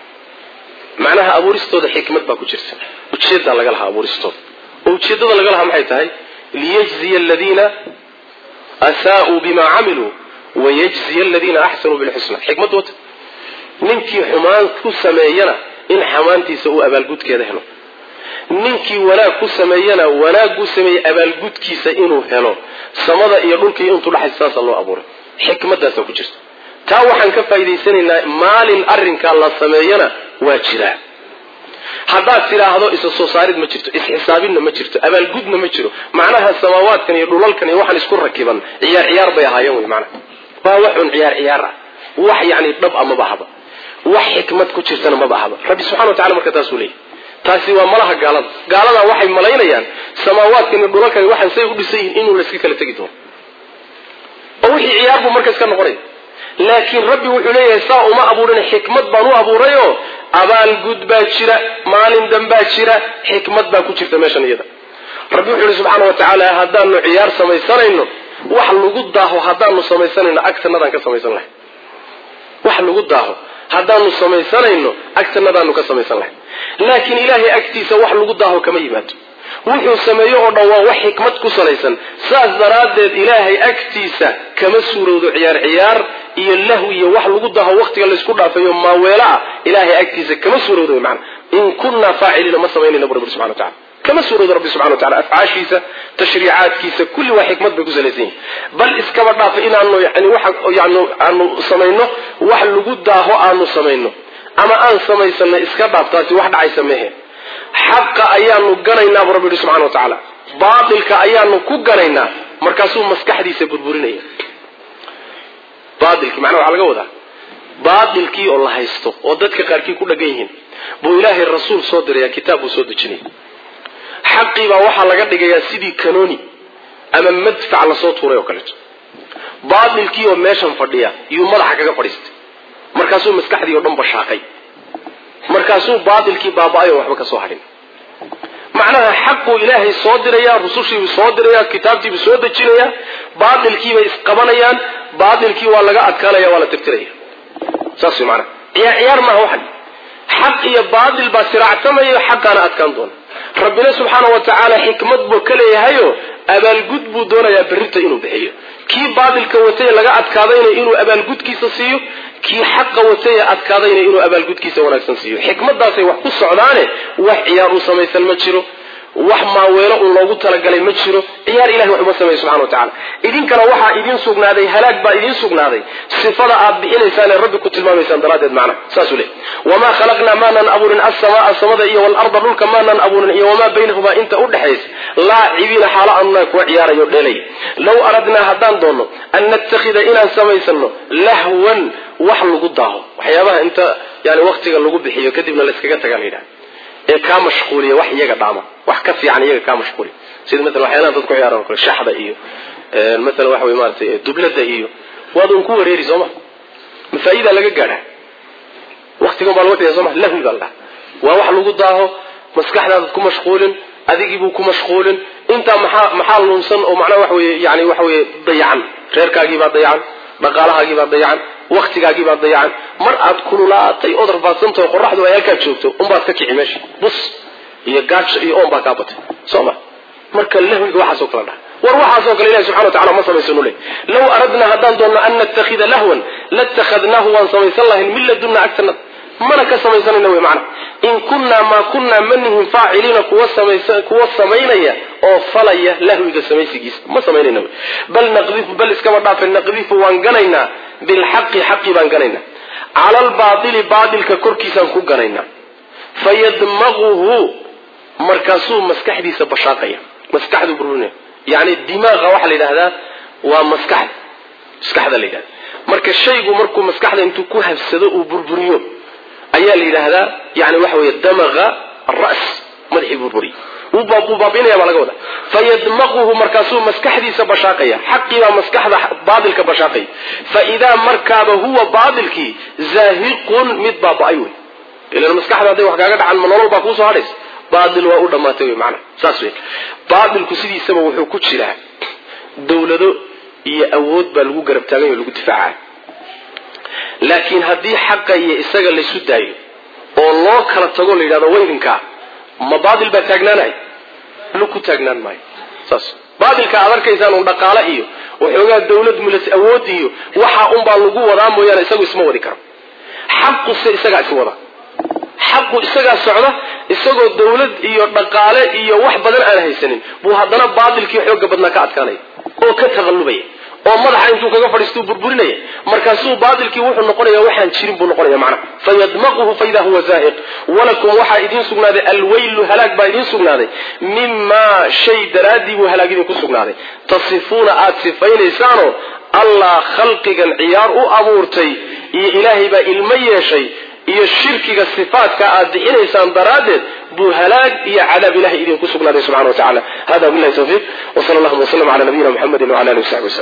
macnaha abuuristooda xikmad baa ku jirta ujeedaa laga lahaa abuuristooda oo ujeedada laga lahaa maxay tahay liyajziya aladiina asaa'uu bima camiluu wayajziya aladiina axsanuu bilxusna xikmad wata ninkii xumaan ku sameeyana in xamaantiisa uu abaalgudkeeda helo ninkii wanaag ku sameeyana wanaaguu sameeyey abaalgudkiisa inuu helo samada iyo dhulka iyo intuu dhaxaysa saasa loo abuuray xikmadaasa ku jirta taa waxaan ka faa'idaysanaynaa maalin arrinkaa la sameeyana waa jiraa haddaad tidhaahdo isa soo saarid ma jirto isxisaabinna ma jirto abaalgudna ma jiro macnaha samaawaadkan iyo dhulalkan iyo waxaan isku rakiban ciyaar ciyaar bay ahaayeen wey macnaha waa waxun ciyaar ciyaar ah wax yacni dhab a maba ahaba wax xikmad ku jirtana maba ahaba rabbi subxana wa tacala marka taasuu leeyahy taasi waa malaha gaalada gaaladaa waxay malaynayaan samaawaadkan iyo dhulalkan waxaan say u dhisan yihin inuu layska kala tegi doono oo wixii ciyaar buu markaas ka noqonaya laakiin rabbi wuxuu leeyahay saa uma abuurin xikmad baan u abuurayoo abaalgud baa jira maalin danbaa jira xikmad baa ku jirta meeshan iyada rabbi wuxuu yihi subxaana wa tacaala haddaanu ciyaar samaysanayno wax lagu daaho haddaanu samaysanayno agtanadaan ka samaysan lahay wax lagu daaho haddaanu samaysanayno agtanadaanu ka samaysan lahay laakiin ilaahay agtiisa wax lagu daaho kama yimaado wuxuu sameeyo oo dhan waa wax xikmad ku salaysan saas daraaddeed ilaahay agtiisa kama suurowdo ciyaar ciyaar iyo lahwi iyo wax lagu daho waktiga laysku dhaafeeyo maaweelo ah ilaahay agtiisa kama suurowdo mana in kunaa faaciliina ma samaynayna bu rabbi subxana wa tacala kama suurowdo rabbi subxana wa tacala afcaashiisa tashriicaadkiisa kulli waa xikmad bay ku salaysan yihin bal iskaba dhaafa inaanu yani waxa yani aanu samayno wax lagu daaho aanu samayno ama aan samaysano iska dhaaf taasi wax dhacaysa mehe xaqa ayaanu ganaynaa buu rabbi yihi subxana wa tacaala baatilka ayaanu ku ganaynaa markaasuu maskaxdiisa burburinaya baatilkii macnaha waxaa laga wadaa baatilkii oo la haysto oo dadka qaarkii ku dhagan yihiin buu ilaahay rasuul soo diraya kitaab buu soo dejinaya xaqii baa waxaa laga dhigayaa sidii kanooni ama madfac lasoo tuuray oo kaleeto baatilkii oo meeshan fadhiya yuu madaxa kaga fadhiistay markaasuu maskaxdii oo dhan bashaaqay markaasuu baatilkii baaba-ay oo waxba ka soo hadhin macnaha xaquu ilaahay soo diraya rusushiibuu soo diraya kitaabtiibuu soo dejinaya baatilkiibay isqabanayaan baatilkii waa laga adkaanaya waa la tirtiraya saas way macnaha ciyaar ciyaar maaha waxan xaq iyo baatil baa siraacsamaya xaqaana adkaan doona rabbina subxaana wa tacaala xikmad buu ka leeyahayo abaalgud buu doonayaa berrinta inuu bixiyo kii baatilka watay laga adkaadayna inuu abaalgudkiisa siiyo kii xaqa watay adkaadayna inuu abaalgudkiisa wanaagsan siiyo xikmadaasay wax ku socdaane wax ciyaar uu samaysan ma jiro wax maaweelo un loogu talagalay ma jiro ciyaar ilahay wax uma sameeyo subxana wa tacala idinkana waxaa idiin sugnaaday halaag baa idiin sugnaaday sifada aad bixinaysaan ee rabbi ku tilmaamaysaan daraaddeed macna saasuu le wamaa khalaqnaa maanaan abuurin assamaa samada iyo waalarda dhulka maanaan abuurin iyo wamaa baynahumaa inta udhexaysa laacibiina xaalo aanunaa kuwa ciyaarayo dheelay low aradnaa haddaan doonno an nattakhida inaan samaysano lahwan wax lagu daaho waxyaabaha inta yani waktiga lagu bixiyo kadibna layskaga tagaa la yidhaha ee kaa mashquuliya wax iyaga dhaama wax ka fiican iyaga kaa mashquuliya sida maalan waxyaalaha dadku ciyaaran o kale shaxda iyo maalan waxa wey maaratay dublada iyo waad un ku wareeri sooma mafaa'idaa laga gaadha waktigan baa laga tagay soma lahwi baa la dhaha waa wax lagu daaho maskaxdaadad ku mashquulin adigiibuu ku mashquulin intaa maxaa maxaa luunsan oo macnaha waxa weye yani waxa weye dayacan reerkaagiibaa dayacan dhaqaalahaagiibaa dayacan waktigaagiibaa dayacan mar aad kululaatay ood rafaadsantaho qoraxdu ay halkaa joogto unbaad ka kici meesha bus iyo gaajo iyo oon baa kaa batay soo ma marka lahwiga waxaasoo kale dhaha war waxaasoo kale ilahi subxana wa tacala ma samaysanu le low aradnaa haddaan doonno an nattakhida lahwan latakhadnaahu waan samaysan lahayn min ladunna agtanada mana ka samaysanayna wey macna in kunnaa maa kunnaa manihin faaciliina kuwa samaysa kuwa samaynaya oo falaya lahwiga samaysigiisa ma samaynayna wey bal naqdifu bal iskaba dhaafe naqdifu waan ganaynaa bilxaqi xaqi baan ganaynaa cala albaaili baatilka korkiisaan ku ganaynaa fayadmaquhu markaasuu maskaxdiisa bashaaqaya maskaxdu burburinaya yani dimaaqa waxaa la yidhahdaa waa maskaxda maskaxda la yidhahda marka shaygu markuu maskaxda intuu ku habsado uu burburiyo ayaa la yidhaahdaa yani waxa weeye damaqa aras madaxii burburiy wuu baabiinaya baa laga wada fayadmaquhu markaasuu maskaxdiisa bashaaqaya xaqii baa maskaxda baatilka bashaaqaya faidaa markaaba huwa baatilkii zaahiqun mid baaba-ay wey ilan maskaxda hadday wax kaaga dhacan ma nolol baa kuusoo hadhaysa baatil waa u dhammaatay wey macana saas wey baatilku sidiisaba wuxuu ku jiraa dawlado iyo awood baa lagu garab taagany o lagu difaacaya laakiin haddii xaqa iyo isaga laysu daayo oo loo kala tago la yidhahdo weydinkaa ma baatil baa taagnaanay lu ku taagnaan maayo saas baatilka aad arkaysaan un dhaqaale iyo waxoogaa dawlad mulas awood iyo waxa unbaa lagu wadaa mooyaane isagu isma wadi karo xaquse isagaa is wada xaqu isagaa socda isagoo dawlad iyo dhaqaale iyo wax badan aan haysanin buu haddana baatilkii xooga badnaa ka adkaanaya oo ka taqallubaya oo madaxa intuu kaga fadhiistuu burburinaya markaasuu baatilkii wuxuu noqonaya waxaan jirin buu noqonaya macna fayadmaquhu faida huwa zaahiq walakum waxaa idiin sugnaaday alweylu halaag baa idiin sugnaaday mimaa shay daraaddii buu halaag idinku sugnaaday tasifuuna aad sifaynaysaanoo allah khalqigan ciyaar u abuurtay iyo ilaahay baa ilmo yeeshay iyo shirkiga sifaadka aad bixinaysaan daraaddeed buu halaag iyo cadaab ilahay idinku sugnaaday subxana wa tacala hada billahi tawfiiq wsala allahuma wslam cala nabiyina muxamedi wcala alihi wasaxbi waslm